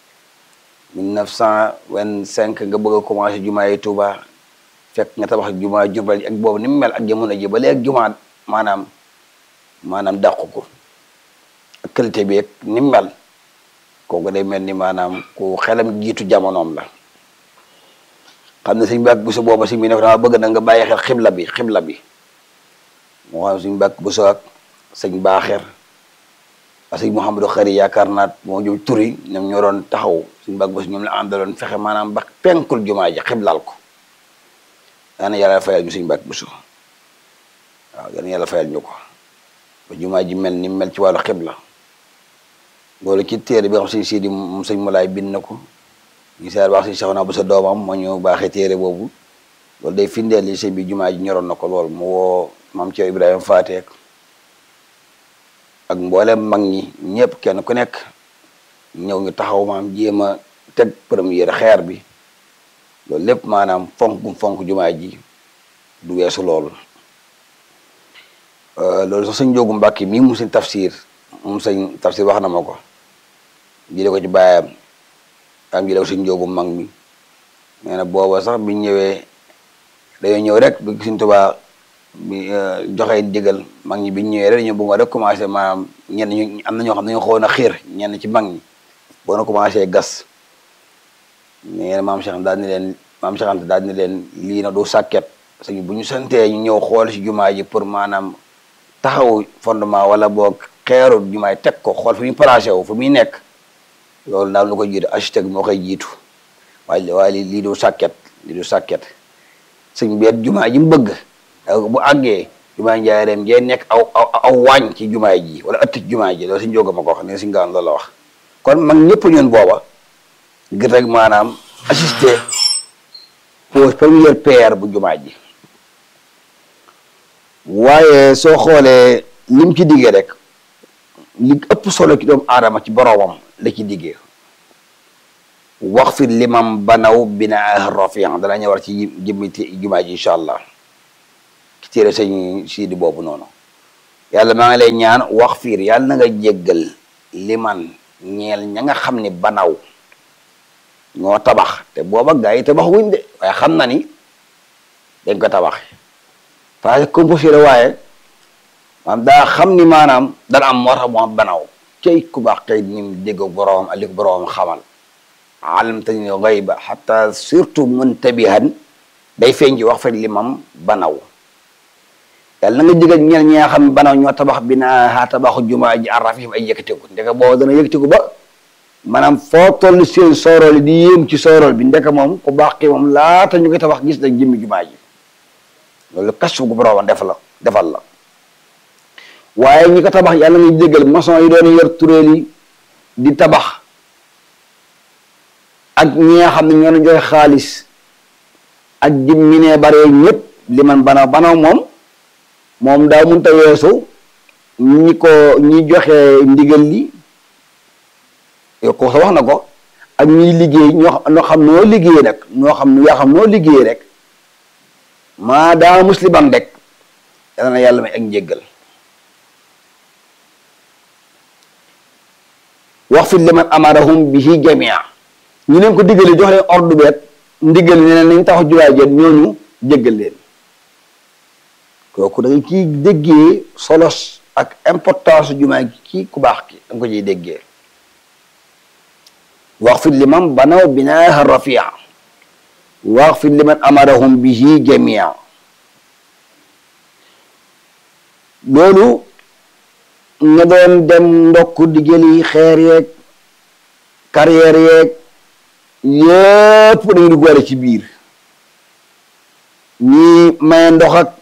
1925 nga bëgg a commencé jumaa yi Touba fekk nga tabax jumaa Jurbel ak boobu ni mu mel ak jamono ji ba léegi jumaa maanaam maanaam dàqu ko ak qualité bi ak ni mu mel kooku day mel ni maanaam ku xelam jiitu jamonoom la xam ne suñ bàkk bu so booba si mi ne dama bëgg na nga bàyyi xel xibla bi xibla bi moo xam suñ bàkk bu so ak sëñ baaxeer ak sëñ Mouhamadou Xari yaakaar naa moo jëm turi ñoom ñoo doon taxaw suñ bàkk bu so ñoom la àndaloon fexe maanaam ba penkul jumaa ji xiblal ko daana yàlla fayal ñu suñ bàkk bu so waaw daana yàlla fayal ñu ko ba jumaa ji mel ni mel ci wàllu xibla loolu ci téere bi nga xam sëñ Sidi moom sëñ Mulaay bind na ko ñu seer baax si soxna bu sa doomam moo ñu baaxee téere boobu loolu day findeel li sëñ bi jumaa ji ñoroon na ko lool mu woo maam Ceerno Ibrahima Faateek ak mboolem mag ñi ñëpp kenn ku nekk ñëw ñu taxaw maam jéem a teg première xeer bi loolu lépp maanaam fonk fonk jumaa ji du weesu loolu loolu sax sëñ Njóogu Mbàkke mii mu sëñ tafsir moom sëñ tafsir wax na ma ko jële ko ci baayam am jële ko sëñ Njóogu mag mi nee na booba sax bi ñëwee dañoo ñëw rek bi Sëñ Tuubaa bi joxe digal mag ñi bi ñëwee rek ñu bëgg rek commencé maanaam ñenn ñu am na ñoo xam ne dañoo xawoon a xiir ñenn ci mag ñi boo na commencé gas nee na maam Cheikh daal ni leen maam Cheikh Anta daal ni leen lii na du sàkket parce que bu ñu santee ñu ñëw xool si jumaa ji pour maanaam taxaw fondement wala boog xeeru jumaay teg ko xool fu muy placé wu fu muy nekk loolu daal lu ko jiitu architecte moo koy jiitu waaye waaye lii du sàkket lii du sàkket sëñ beet jumaa ji mu bëgg bu àggee jumaa njaareem jee nekk aw aw aw waañ ci jumaa ji wala ëtt ci jumaa ji loolu suñ jóga ma ko wax ne suñ gaan loolu la wax kon mag ñëpp ñun booba ngir rek maanaam assister pose première pierre bu jumaa ji waaye soo xoolee lim ci diggee rek li ëpp solo ci doomu aadama ci boroomam la ci diggee wax fi limam banaw binaa rafian dana ñëwar ci jëmmi jumaa ji incha allah ci téere sëñ siidi boobu noonu yàlla maa ngi lay ñaan wax fiir yàlla na nga jéggal liman ñeel ña nga xam ni banaw ñoo tabax te booba gaa yi tabax wuñ de waaye xam na ni dañ ko tabax parce que composé la waaye maanaam daa xam ni maanaam dana am moo tax mu am banaw cey ku baax kay ni mu dégg boroom ak li ko boroom xamal alamtani gayba xata surtout muntabihan day feeñ ci wax fa limam banaw yàlla na nga jëgal ñeen ñi nga xam ne banaw ñoo tabax bi naa tabaxu jumaa ji arrafif ay yëkkatiku ndeke boobu dana yëkkatiku ba maanaam foo toll seen soorool yi di yéem ci soorool bi ndeke moom ku baax ki moom laata ñu koy tabax gis nag jëmmi jumaa ji loolu kasu gu boroom def la defal la waaye ñi ko tabax yàlla nga jëgal maçon yi doon yor turéel yi di tabax ak ñi nga xam ne ñoo doon joxe xaalis ak jëmmi ne bare ñëpp li man banaw banaw moom moom daa mënta weesu ñi ko ñi joxe ndigal li yow ko sa wax na ko ak ñiy liggéey ñoo ñoo xam noo liggéey rek ñoo xam yaa xam noo liggéey rek maa daa musliman rek yàlla na yàlla may ak njéggal wax fi liman amarahum bihi jamia ñu leen ko diggalee jox leen ordre beet ndigal ne leen nañ taxu juwaay jeen ñooñu jéggal leen kooku da nga ciy déggee solos ak importance jumaa gi kii ku baax ki da nga ko ciy déggee wax fi liman banaw binaaha rafia wax fi liman amarahum bihi jamia loolu nga doon dem ndokk di jëli xeer yeeg carrière yeeg yépp dañu duggaale ci biir ñii maye ndox ak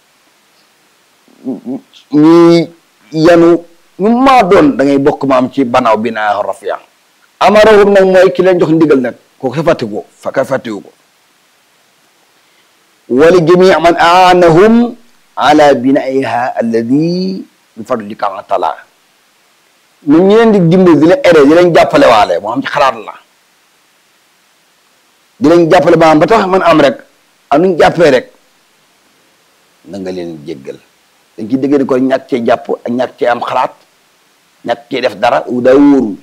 ñii yanu ñu maa doon da ngay bokk maam ci banaaw bi naa rafia amarahum nag mooy ki leen jox ndigal nag kooku sa fàttiku ko fa ka fàttiku ko wali jamii man aanahum ala binaiha alladi bi fadlika taala ñun ñu leen di dimbali di leen aidé di leen jàppale waale moo xam ci xalaat la di leen jàppale maanaam ba tax man am rek am nuñ jàppee rek na nga leen jéggal dañ ciy dégg ni ko ñàkk cee jàpp ak ñàkk cee am xalaat ñàkk cee def dara daa wóorul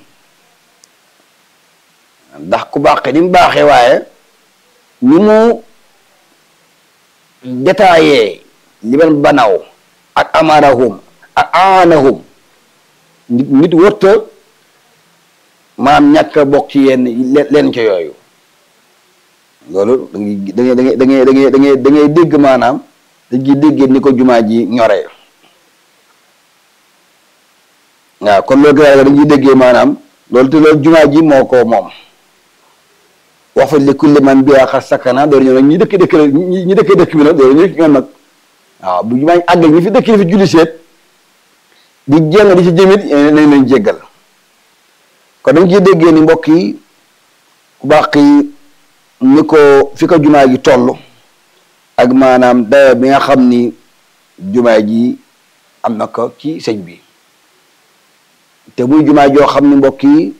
ndax ku baaxee ni mu baaxee waaye ni mu détaillé li ben banaw ak amarahum ak aanahum nit nit wërta maam ñàkk a bokk ci yenn leen ca yooyu loolu da ngay da ngay da ngay da ngay da ngay da ngay dégg maanaam dañ ciy déggee ni ko jumaa ji ñoree waaw kon loolu gën dañ ciy déggee maanaam loolu te loolu jumaa ji moo ko moom wax fa li kulli man bi xar sakana doon ñëw nag ñi dëkk dëkk ñi dëkk dëkk bi nag doon ñu ñoom nag waaw bu jumaa ji àggal ñi fi dëkk fi julli seet di jéng di ci jëmit nañ leen jéggal kon dañ ciy déggee ni mbokk yi ku baax yi ni ko fi ko jumaa ji toll ak maanaam dayo bi nga xam ni jumaa ji am na ko ci sëñ bi te muy jumaa joo xam ni mbokk yi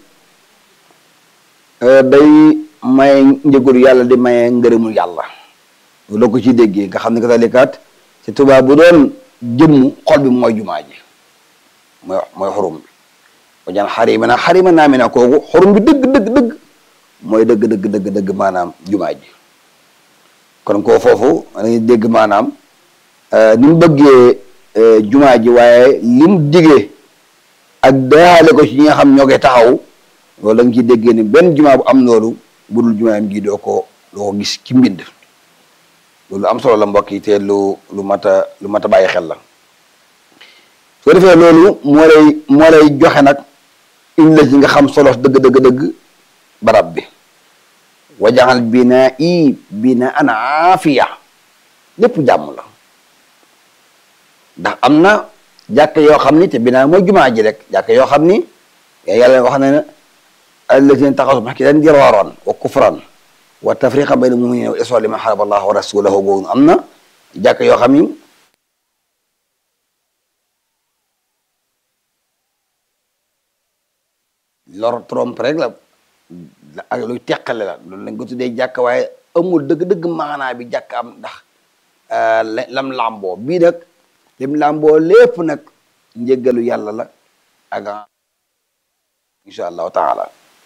day maye njëgul yàlla di maye ngërëmul yàlla loo ko ci déggee nga xam ne katalikaat ci tubaab bu doon jëmm xol bi mooy jumaa ji mooy mooy xurum bi wajan xarima na xarima naa mi na kooku xurum bi dëgg dëgg dëgg mooy dëgg dëgg dëgg dëgg maanaam jumaa ji kon koo foofu dañuy dégg maanaam ni mu bëggee jumaa ji waaye li mu digee ak daale ko ci ñi nga xam ñoo koy taxaw loolu da nga ciy déggee ni benn jumaa bu am loolu budul jumaayam gi doo ko doo ko gis ci mbind loolu am solo la mbokk yi te lu lu mat a lu mat a bàyyi xel la soo defee loolu moo lay moo lay joxe nag indi la ci nga xam solo dëgg dëgg dëgg barab bi wajaxal binaa i bina an aafiya lépp jàmm la ndax am na jàkk yoo xam ni te binaa mooy jumaa ji rek jàkk yoo xam ni yàlla wax na ne allazina taxasu masjidan diraaran wa kufran wa tafriqan bayna muminina wa isra liman xaraba allah wa rasulahu googu am na jàkk yoo xam ni lor trompe rek la ak luy teqale la loolu lañ ko tuddee jàkk waaye amul dëgg-dëgg maanaa bi jàkk am ndax lam làmboo bii nag lim làmboo lépp nag njëggalu yàlla la ak insha allahu taala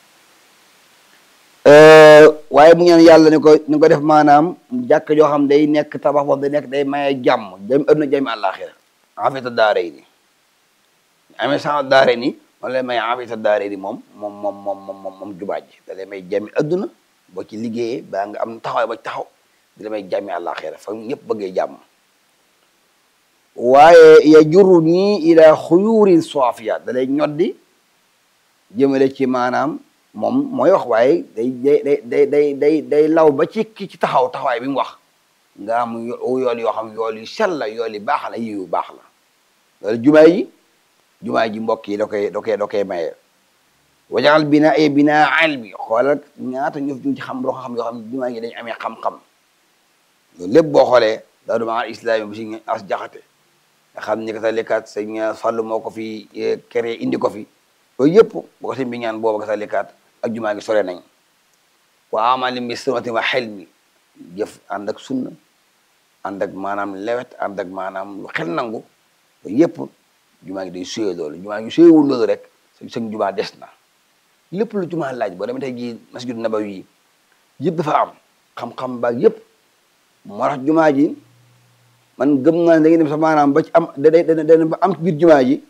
waaye mu ñaan yàlla ni ko ni ko def maanaam jàkk joo xam day nekk tabax boobu day nekk day maye jàmm jami adduna jami àllaaxira afita daaray ni amee sa daare ni moom lay may afita daare ni moom moom moom moom moom moom moom jumaa ji da lay may jàmmi adduna boo ci liggéeyee baa nga am taxawaay ba taxaw di la may jàmmi àllaaxira fa ñëpp bëggee jàmm waaye ya juru nii ila xuyurin soafiya da lay ñoddi jëmale ci maanaam moom mooy wax waaye day day day day day day law ba ci ki ci taxaw taxawaay bi mu wax nga am yool yoo xam yool yu sell la yool yu baax la yu baax la loolu jumaa yi jumaa ji mbokk yi da koy da koy da koy maye wajaxal bina e bina ilmi xoolal ñaata ñëf ñu ci xam loo xam yoo xam ne jumaa yi dañ amee xam-xam loolu lépp boo xoolee daa du maa islami bi si as jaxate nga xam ni katalikaat sëñ Fallu moo ko fi créé indi ko fi loolu yëpp boo ko sëñ bi ñaan booba katalikaat ak jumaa gi sore nañ wa amali mi sunati wa xel mi jëf ànd ak sunna ànd ak maanaam lewet ànd ak maanaam lu xel nangu loolu yëpp jumaa gi day suyee loolu jumaa gi suyewul loolu rek sa sëñ jumaa des na lépp lu jumaa laaj boo demee tey jii masjid nabawi yi yëpp dafa am xam-xam baag yëpp moo tax jumaa ji man gëm naa ne da ngeen dem sax maanaam ba ci am da da da ba am ci biir jumaa ji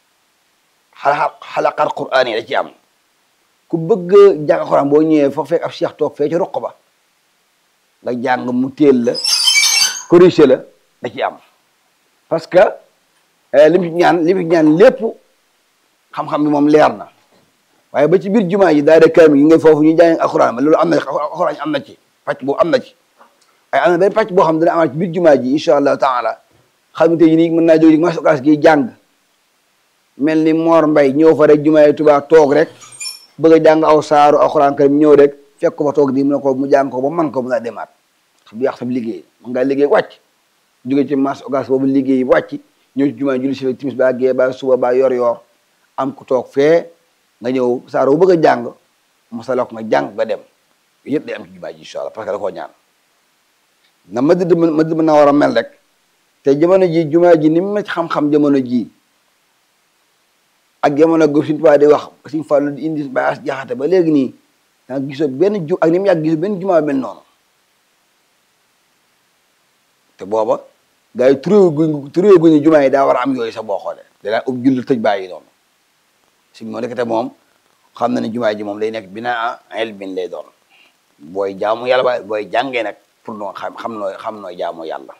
xala xalaqaat quraan yi da ci am ku bëgg jàng xuraan boo ñëwee foo fekk ab cheikh toog fee ci roq ba nga jàng mu teel la corrigé la da ci am parce que li mu ci ñaan li mu ci ñaan lépp xam-xam bi moom leer na waaye ba ci biir jumaa ji daara kaamil yi nga foofu ñu jàng alxuraan ba loolu am na alxuraan am na ci pàcc boobu am na ci waaye am na benn pàcc boo xam ne dana amaat ci biir jumaa ji incha allahu taala xam nga tey nii mën naa jóg ma sokaas gi jàng mel ni Mor Mbay ñëw fa rek jumaa yi Tuubaa toog rek bëgg a jàng aw saaru alxuraan karim ñëw rek fekk ko fa toog di mu ne ko mu jàng ko ba man ko mu daa demaat xam bi yàq sam liggéey man ngaa liggéey wàcc jóge ci mas ogas boobu liggéey wàcc ñëw ci jumaa julli si timis ba gee ba suba ba yor yor am ku toog fee nga ñëw saaru bu bëgg a jàng masala ko nga jàng nga dem yëpp day am ci jumaa ji incha allah parce que da koo ñaan na ma dëdd ma dëdd mën naa war a mel rek te jamono ji jumaa ji ni mu ma ci xam-xam jamono ji ak jamono go suñu tubaab di wax suñu fàllu di indi ba as jaxate ba léegi nii da nga gisoo benn ju ak ni mu yàgg gisoo benn jumaa mel noonu te booba gars yi turé gu turé gu ñu jumaa yi daa war a am yooyu sax boo xoolee danaa ub julli tëj bàyyi noonu si moo nekk te moom xam na ne jumaa ji moom lay nekk binaa ilmin lay doon booy jaamu yàlla ba booy jàngee nag pour noo xam xam nooy xam nooy jaamu yàlla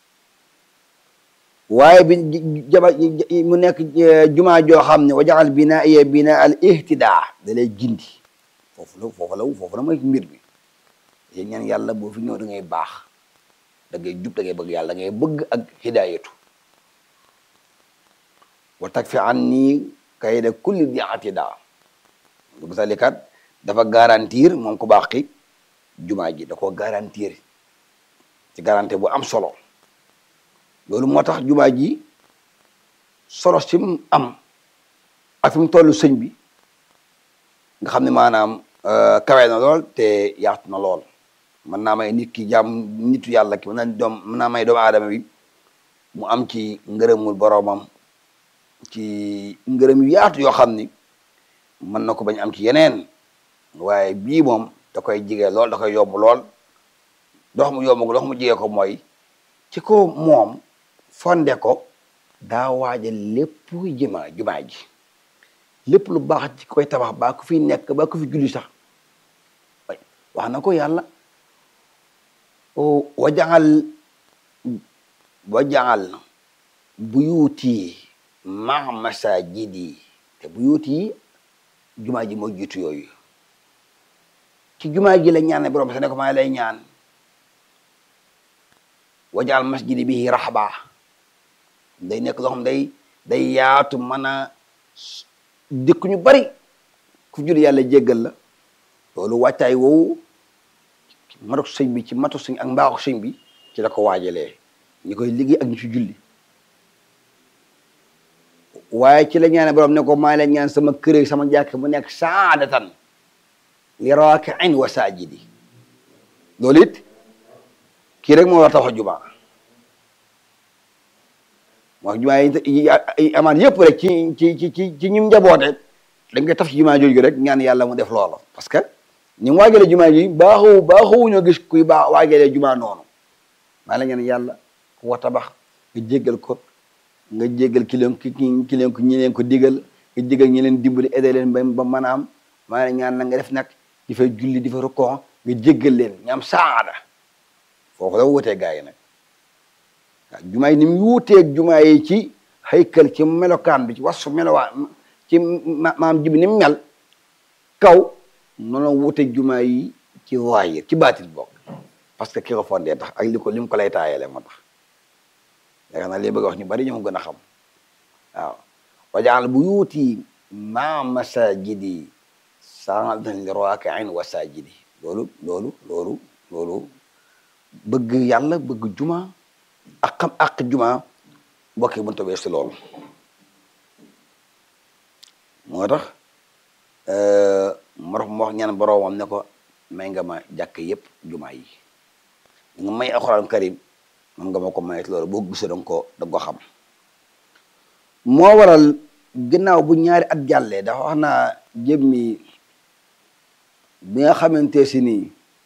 waaye bi jaba mu nekk jumaa joo xam ne wajaxal binaa ye binaa al ihtidaa da lay gindi foofu la foofu la foofu la mooy mbir bi yéen ñaan yàlla boo fi ñëw da ngay baax da ngay jub da ngay bëgg yàlla da ngay bëgg ak hidaayatu wa tag fi an nii kayda kulli di atidaa bu salikat dafa garantir moom ku baax ki jumaa ji da ko garantir ci garantie bu am solo loolu moo tax jumaa ji solo si mu am ak fi mu toll sëñ bi nga xam ne maanaam kawe na lool te yaatu na lool mën naa may nit ki jàmm nitu yàlla ki mën naa doom mën naa may doomu aadama bi mu am ci ngërëmul boroomam ci ngërëm yu yaatu yoo xam ni mën na ko bañ am ci yeneen waaye bii moom da koy jige lool da koy yomb lool dox mu yomb dox mu jige ko mooy ci ko moom fonde ko daa waaja lépp jëma jumaa ji lépp lu baax ci koy tabax baa ku fi nekk baa ku fi julli sax wax na ko yàlla wajaxal wajaxal buyuuti ma masajidi te buyuuti jumaa ji moo jiitu yooyu ci jumaa ji la ñaan borom sa ne ko maa lay ñaan wajaal masjidi bi raxba day nekk loo xam day day yaatu mën a dëkk ñu bari ku julli yàlla jéggal la loolu wàccaay woowu matok sëñ bi ci matu sëñ ak mbaaxu sëñ bi ci la ko waajalee ñi koy liggéey ak ñu ci julli waaye ci la ñaane borom ne ko maa leen ñaan sama kër sama jàkk mu nekk saadatan li raakiin wa saajidi loolu it kii rek moo war a tax a jumaa moo jumaa yi amaan yëpp rek ci ci ci ci ci ñim njaboote dañ koy taf ci jumaa jooju rek ñaan yàlla mu def loola parce que ni mu waajalee jumaa ji baaxu baaxuwuñoo gis kuy baax waajalee jumaa noonu maa la ñaan yàlla ku wa tabax nga jéggal ko nga jéggal ki leen ki ki leen ko ñi leen ko digal nga jéggal ñi leen dimbali aidé leen ba ba mën a am maa la ñaan na nga def nag di fa julli di fa rukkoo nga jéggal leen ñaam saada foofu la wutee gaa yi nag waaw jumaa yi ni mu wuuteeg jumaa yi ci haykal ci melokaan bi ci wasu melowaan ci maam jibi ni mu mel kaw noonu wuuteeg jumaa yi ci waayir ci baatil bokk parce que ki ko fondé tax ak li ko li mu ko lay taayale moo tax yaakaar naa li bëgg a wax ñu bari ñoo gën a xam waaw wajaal bu yuuti ma masajidi saadan li raakiin wa sajidi loolu loolu loolu loolu bëgg yàlla bëgg juma ak xam ak juma mbokk yi mënut a weesu loolu moo tax moo tax mu wax ñaan boroomam ne ko may nga ma jàkk yëpp juma yi nga may alxuraan karim man nga ma ko mayet loolu boo gisee danga ko danga ko xam moo waral ginnaaw bu ñaari at jàllee dafa wax naa jëmmi bi nga xamante si nii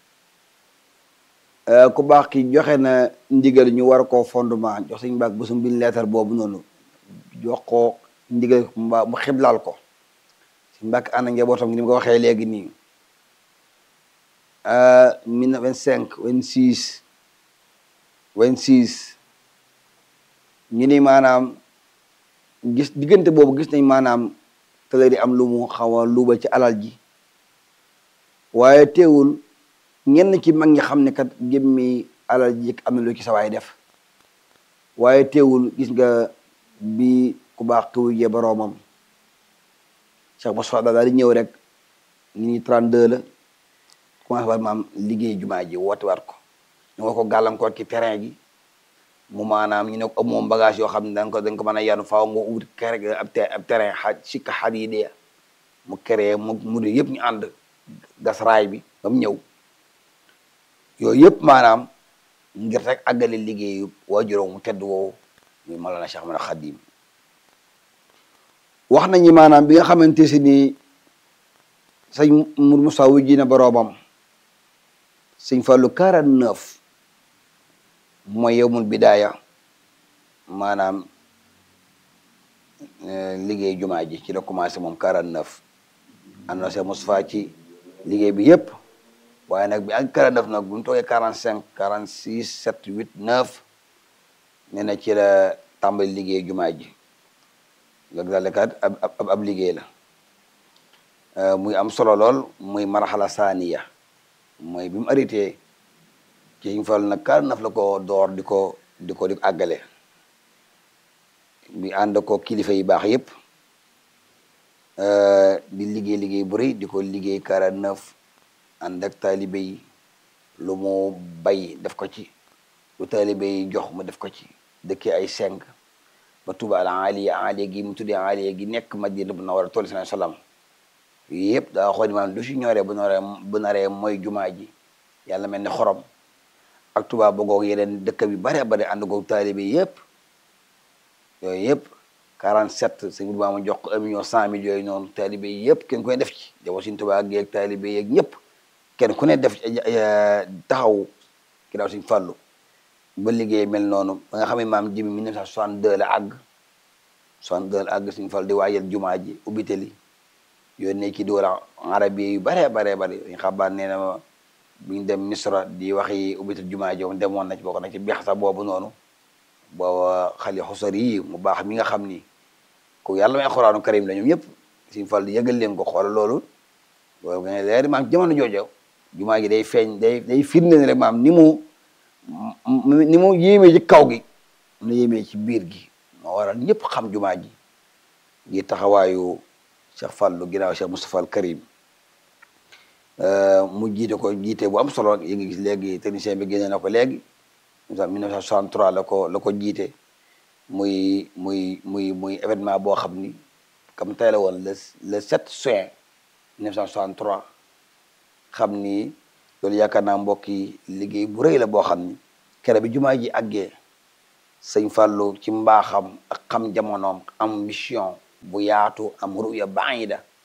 ku baax ki joxe na ndigal ñu war koo fondement jox suñu baag bésum biñ leetar boobu noonu jox ko ndigal mbaa mu xiblaal ko suñu mbàkk ànd ak njabootam ni mu ko waxee léegi nii mille vingt cinq vingt six vingt six ñu ni maanaam gis diggante boobu gis nañ maanaam tële di am lu mu xaw a luuba ci alal ji waaye teewul ñenn ci mag ñi xam ne kat gémmi alal ji am na lu ci sawaay def waaye teewul gis nga bi ku baax ki wujjee boroomam Cheikh Moussa daal di ñëw rek ñu ni 32 la commencé war maam liggéey jumaa ji woote waat ko ñu nga ko gàllankoor ci terrain gi mu maanaam ñu ne ko moom bagage yoo xam ne dañ ko dañ ko mën a yanu faaw nga ut kere ab ab terrain xaj sikka xat yi dee mu créé mu mu de yëpp ñu ànd gas raay bi ba mu ñëw yooyu yëpp maanaam ngir rek àggale liggéeyu waajuróom mu tedd woowu muy Mawlana Cheikh Ahmad Khadim wax nañu maanaam bi nga xamante si ni sëñ Mour Moussa wujji na boroomam sëñ Fallou 49 mooy yowmul bidaaya maanaam liggéey jumaa ji ci la commencé moom 49 ànd na Cheikh Moustapha ci liggéey bi yëpp waaye nag bi ak 49 nag bu ñu toogee 45 46 7 8 9 nee na ci la tàmbali liggéey jumaa ji loolu daal kat ab ab ab liggéey la muy am solo lool muy marxala saaniya mooy bi mu arrêté ci ñu fal nag 49 la ko door di ko di ko di ko àggale bi ànd ko kilifa yi baax yëpp di liggéey liggéey bu rëy di ko liggéey 49 ànd ak taalibe yi lu mu bay def ko ci lu taalibe yi jox mu def ko ci dëkkee ay cinq ba tuba al aliya aliya gi mu tuddee aliya gi nekk madina bu na war a toll sala salaam yëpp daa xool maanaam lu si ñoree bu naree bu naree mooy jumaa ji yàlla mel ni xorom ak tuba bogoog yeneen dëkk bi bare bare ànd goog taalibe yëpp yooyu yëpp 47 sëñ bi ma jox ko un million cent mille yooyu noonu taalibe yi yëpp kenn ku ne def ci jawo suñ tuba geeg taalibe yeeg ñëpp kenn ku ne def taxaw ki daaw suñ fàllu ba liggéey mel noonu ba nga xam ne maam jibi 1962 la àgg 62 la àgg suñ fàllu di waajal jumaa ji ubbitali yónnee ci dóora arabi yu bare bare bare ñu xabaar nee na ma bu ñu dem misra di waxi ubbital jumaa ji demoon na ci bokk na ci beex sax boobu noonu booba xali xusar yi mu baax mi nga xam ni ku yàlla may xuraanu karim la ñoom ñëpp suñ fàllu yëgal leen ko xool loolu loolu nga leer maam jamono joojo jumaa ji day feeñ day day firnde ne rek maam ni mu ni mu yéemee ci kaw gi mu yéemee ci biir gi moo waral ñëpp xam jumaa ji ngi taxawaayu Cheikh Fallou ginnaaw Cheikh Moustapha al Karim mu jiite ko jiite bu am solo yi ngi gis léegi technicien bi génne na ko léegi 1963 la ko la ko jiite muy muy muy muy événement boo xam ni comme tey la woon le le 7 juin 1963 xam ni loolu yaakaar naa mbokk yi liggéey bu rëy la boo xam ni kere bi jumaa ji àggee sëñ Fallou ci mbaaxam ak xam jamonoom am mission bu yaatu am ruya baida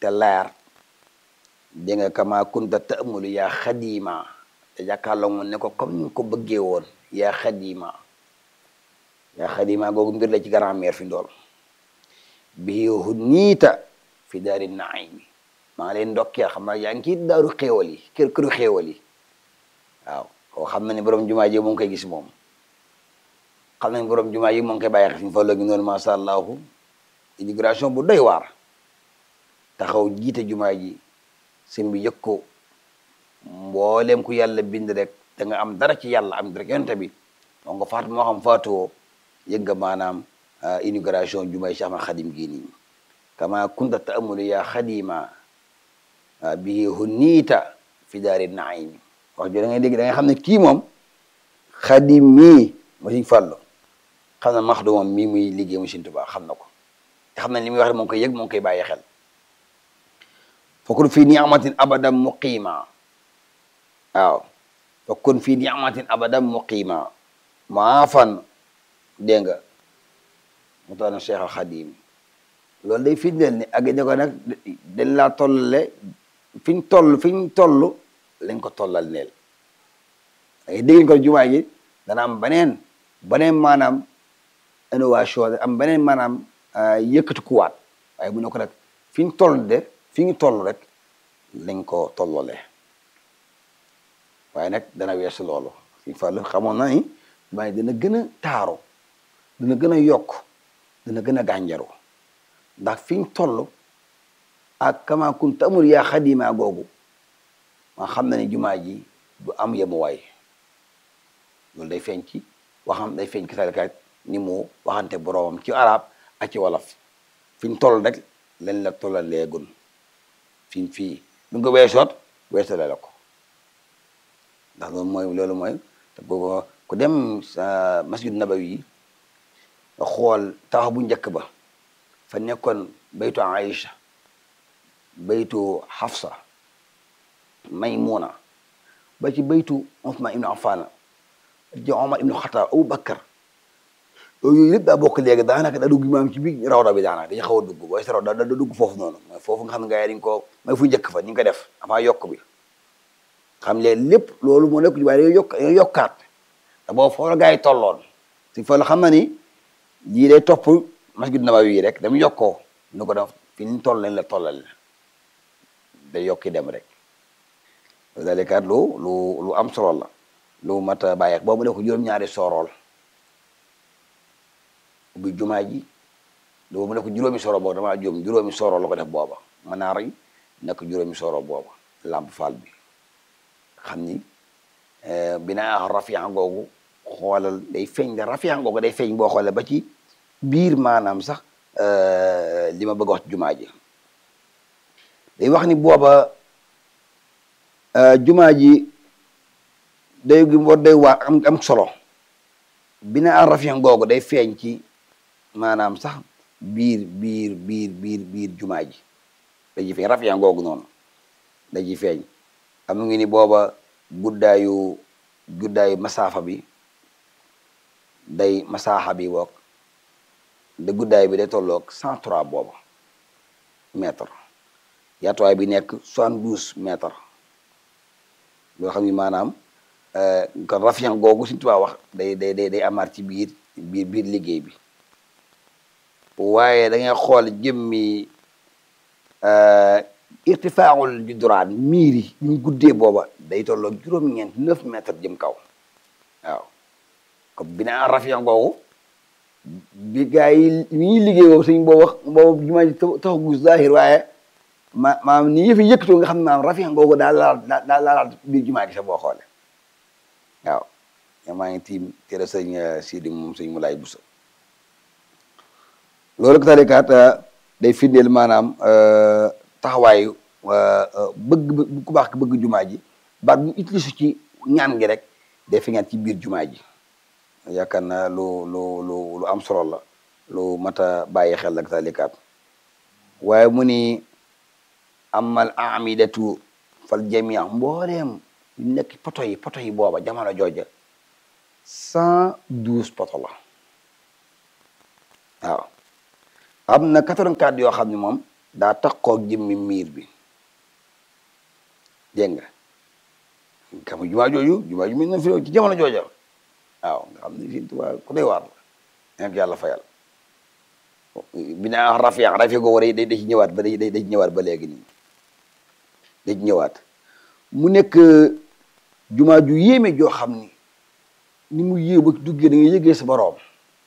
te leer dégg nga kama kunta ta'mulu yaa xadima te jàkkaarloo mu ne ko comme ni nga ko bëggee woon yaa xadima yaa xadima googu mbir la ci grand-mère fi ndool bii huniita fi daari naimi maa ngi leen ndokkeel xam naa yaa ngi ci daaru xéewal yi kër këru xéewal yi waaw koo xam na ne borom jumaa ji mu ngi koy gis moom xam nañ borom jumaa yi mu ngi koy bàyyi xel fi ñu fa loogi noonu masha allahu immigration bu doy waar taxaw jiite jumaa ji sëñ bi yëg ko mboolem ku yàlla bind rek da nga am dara ci yàlla am rek yonte bi moo nga faatu moo xam faatuwoo yëg nga maanaam inauguration jumaay Cheikh Ahmad Xadim gii nii kama kunta ta'amulu yaa xadima bihi hunniita fi daari naimi wax jo da ngay dégg da nga xam ne kii moom xadim mii mo siñ fàllu xam na maxdu moom mii muy liggéey mu Sëñ Tuubaa xam na ko te xam na li muy wax moo ngi koy yëg moo ngi koy bàyyi xel fakun fii ni'matin abadan muqima waaw fakun fii ni'matin abadan muqima maafan dégg nga mu tax Cheikh al Xadim loolu day firndeel ni ak ne ko nag dañ laa tollale fi ñu toll fi ñu toll lañ ko tollal neel da ngay dégg ko jumaa ji dana am beneen beneen maanaam innovation am beneen maanaam yëkkati kuwaat waaye bu ne ko nag fi ñu toll de fi ñu toll rek lañ ko tollale waaye nag dana weesu loolu fi fàllu xamoon na ni jumaa ji dana gën a taaru dana gën a yokk dana gën a gànjaru ndax fi ñu toll ak kama kun tamul yaa xadima googu ma xam na ne jumaa ji du am yemuwaay loolu day feeñ ci waxam day feeñ ci salkat ni mu waxante boroomam ci arab ak ci wolof fi ñu toll rek len la tollal leegun fiñ fii bu nga ko weesoot weesale la ko ndax loolu mooy loolu mooy te boobu ku dem sa masjid nabawi yi nga xool tawax bu njëkk ba fa nekkoon baytu Aïcha baytu Hafsa Maymuna ba ci baytu Usmaan ibnu Affaan ci Omar ibnu Xataab Abu Bakar yooyu lépp daa bokk léegi daanaka da dugg maam ci biir rawda bi daanaka dañu xaw a dugg booy sa raw da da dugg foofu noonu mooy foofu nga xam ne gars yi dañ ko mooy fu njëkk fa ni ñu ko def avant yokk bi xam leen lépp loolu moo nekk waaye dañoo yokk dañoo yokkaat te boobu foofu la gars yi tolloon si fa la xam na ni lii day topp masjid Nabawi yi rek dama yokkoo nu ko def fi ñu toll lañ la tollal day yokki dem rek dalikaat lu lu lu am solo la lu mat a bàyyi boobu def ko juróom-ñaari sorool ubbi jumaa ji boobu mu ne ko juróomi soro boobu damaa juum juróomi soro la ko def booba manaar yi nekk juróomi soro booba lamp faal bi xam ni binaa rafian googu xoolal day feeñ da rafian googu day feeñ boo xoolee ba ci biir maanaam sax li ma bëgg wax ci jumaa ji day wax ni booba jumaa ji day gi war day waa am am solo binaa rafian googu day feeñ ci maanaam sax biir biir biir biir biir jumaa ji da ji feeñ rafian googu noonu da ji feeñ am ngi ni booba guddaayu guddaayu masaafa bi day masaaxa bi woog de guddaay bi day tolloog cent trois booba mètre yaatuwaay bi nekk soixante douze mètre loo xam ni maanaam kon rafian googu suñu tubaab wax day day day day amaat ci biir biir biir liggéey bi waaye da ngay xool jëmmi irtifaaul juduraan miir yi ñu guddee booba day tolloog juróom-ñeent neuf mètres jëm kaw waaw comme binaa rafian googu bi gaa yi ñuy liggéey boobu suñ boo wax boobu jumaa ji taxu gu zahir waaye ma maam ni yëfi yëkkatoo nga xam ne maam rafian googu daal laal daal laalaat biir jumaa gi sax boo xoole waaw ña maa ngi tiim tere sëñ Sidi moom sëñ Mulaay Buso loolu ko tarikaat day firndeel maanaam taxawaayu bëgg ku baax ki bëgg jumaa ji baat bu utilisé ci ñaan gi rek day feeñaat ci biir jumaa ji yaakaar naa lu lu lu lu am solo la lu mat a bàyyi xel ak talikaat waaye mu ni amal amidatu fal jamia mbooleem yu nekk poto yi poto yi booba jamono jooja cent douze poto la waaw am na quatre-vingt-quatre yoo xam ne moom daa takkoog jëmmi miir bi dégg nga xam nga jumaa jooju jumaa ju mel na fi ci jamono jooja waaw nga xam ne Sëñ Tuubaa ku doy waar la nekk yàlla fayal bi naa rafiq rafiq go war day da ci ñëwaat ba day day ci ñëwaat ba léegi nii da ci ñëwaat mu nekk jumaa ju yéeme joo xam ni ni mu yée ba duggee da ngay yëgee sa boroom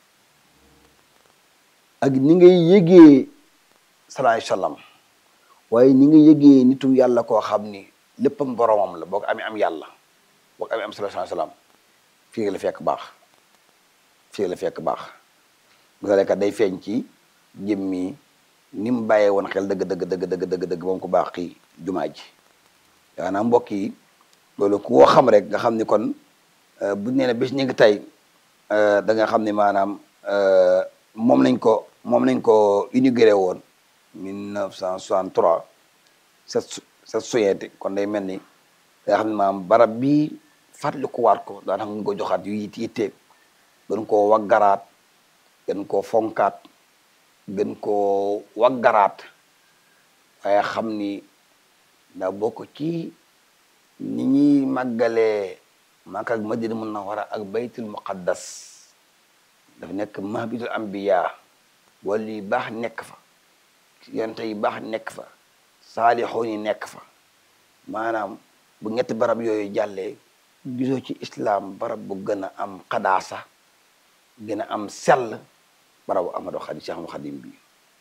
ak ni ngay yëgee salaay salaam waaye ni nga yëgee nitu yàlla koo xam ni léppam boroomam la boo ko amee am yàlla boo ko amee am salaay salaam fii la fekk baax fii la fekk baax kat day feeñ ci jëmmi ni mu bàyyee woon xel dëgg dëgg dëgg dëgg dëgg dëgg moom ko baax ki jumaa ji yaanaam mbokk yi loolu ku woo xam rek nga xam ni kon bu nee ne bés ñu ngi tey da nga xam ni maanaam moom lañ ko moom lañ ko inauguré woon 1963 set set soyeeti kon day mel ni da nga xam ne maanaam barab bi fàttaliku waat ko daan xam nga ko joxaat yu yit yitte gën koo waggaraat gën koo fonkaat gën koo waggaraat waaye xam ni daa bokk ci ni ñuy màggalee Makka ak Madina Munawwara ak baytul muqaddas dafa nekk mahbitul anbiya wala yu baax nekk fa yonent yi baax nekk fa saalixoon yi nekk fa maanaam bu ñetti barab yooyu jàllee gisoo ci islam barab bu gën a am xadaasa gën a am sell barabu Ahmadu Xadim Cheikh Ahmadu Xadim bi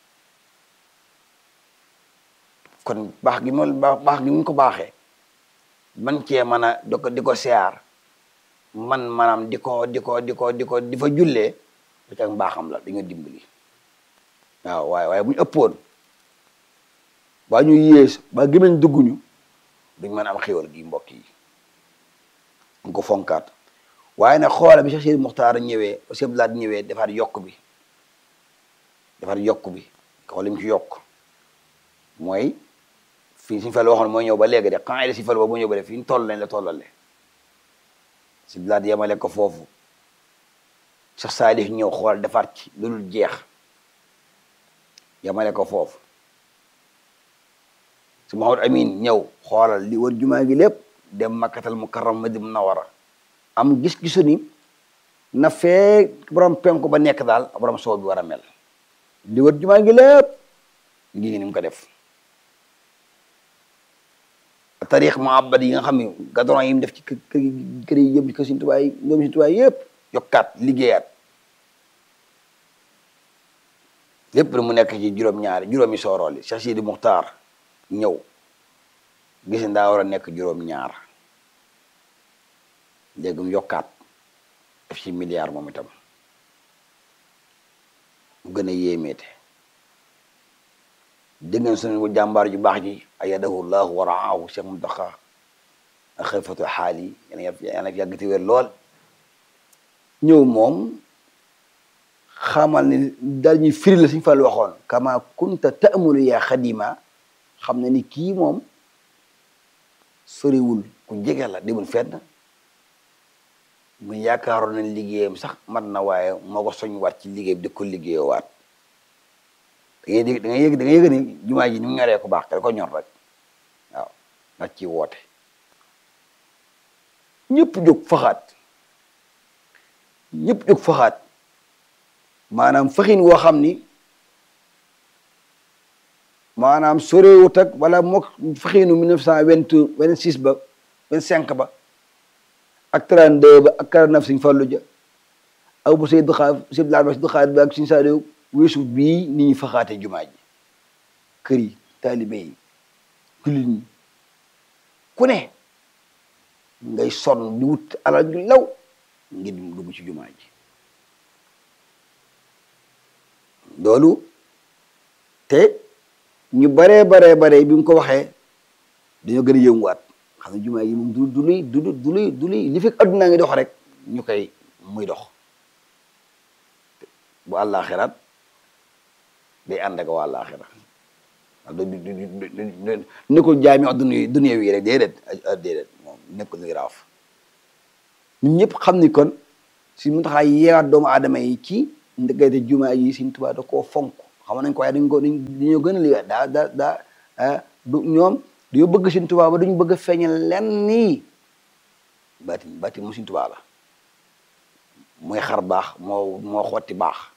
kon baax gi moom baax baax gi mu ko baaxee man cee mën a di ko di ko siyaar man maanaam di ko di ko di ko di ko di fa jullee ba ca mbaaxam la dañoo dimbali waaw waaye waaye bu ñu ëppoon ba ñu yées ba gëmeñ dugguñu duñ mën a am xéwal gi mbokk yi ñu ko fonkaat waaye nag xoola bi Cheikh Sidi Muxtaar ñëwee Cheikh Abdoulaye ñëwee defaat yokk bi defaat yokk bi xool li mu ci yokk mooy fii suñu fel waxoon mooy ñëw ba léegi de xanaa si fel ba bu ñëw ba de fi ñu toll lañ la tollale si bilaat yemale ko foofu Cheikh Saalih ñëw xool defaat ci lu dul jeex yemale ko foofu si Mahamad Amin ñëw xoolal li wër jumaa gi lépp dem Makkatal Mukarram Madina Munawwara am gis-gisu ni na fee borom penku ba nekk daal borom soow bi war a mel li wër jumaa gi lépp ngi ni mu ko def tarix mu abad yi nga xam ne gadron yi mu def ci kër kër yi yëpp ci kër Sëriñ Tuubaa yi ñoom Sëriñ Tuubaa yëpp yokkaat liggéeyaat lépp mu nekk ci juróom-ñaari juróomi soorool yi Cheikh Sidi Muxtaar ñëw gis nga daa war a nekk juróom-ñaar léegi mu yokkaat def ci milliard moom itam mu gën a yéemeete dégg ngeen suñu jàmbaar ju baax ji ayadahu llahu wa raahu Cheikh Muntaxa ak xilfatu xaal yi yàlla fi yàggati wér lool ñëw moom xamal ni daal ñuy firi la suñu fàllu waxoon kama kunta ta'mulu yaa xadima xam na ni kii moom soriwul ku jege la demul fenn mu yaakaaroon nañ liggéeyam sax mat na waaye moo ko soñ waat ci liggéey bi di ko liggéeyoo waat da ngay dégg da ngay yëg da ngay yëg ni jumaa ji ni mu ñoree ko baax te ko ñor rek waaw nga ci woote ñëpp jóg faxaat ñëpp jóg faxaat maanaam faxin woo xam ni maanaam sorewut ak wala mook faxinu mille neuf cent vingt vingt six ba vingt cinq ba ak trente deux ba ak quarante neuf Sëñ Fallu ja ak bu Seydou Xaar Seydou Laal ba Seydou Xaar ba ak Sëñ Saaliw weesu bii ni ñu faxaate jumaa ji kër yi taalibe yi jullit ñi ku ne ngay sonn di wut alal ju law ngir dugg ci jumaa ji loolu te ñu baree baree bare bi mu ko waxee dañoo gën a yënguwaat xam ne jumaa yi moom du du luy du du luy du luy li fekk addunaa ngi dox rek ñu koy muy dox bu àllaaxiraat day ànd ak waa àllaaxira du du du nekkul jaami dunya dunya wi rek déedéet déedéet moom nekkul luy raaf ñun ñëpp xam ni kon si mu taxaa yeewaat doomu aadama yi ci ndëggate jumaa yi Sëñ Tuubaa da koo fonk xam nañ ko waaye dañ ko dañ dañoo gën a liggéey daa daa daa ah du ñoom dañoo bëgg Sëñ Tuubaa ba duñu bëgg a feeñal lenn nii baatin baatin mu Sëñ Tuubaa la mooy xar baax moo moo xotti baax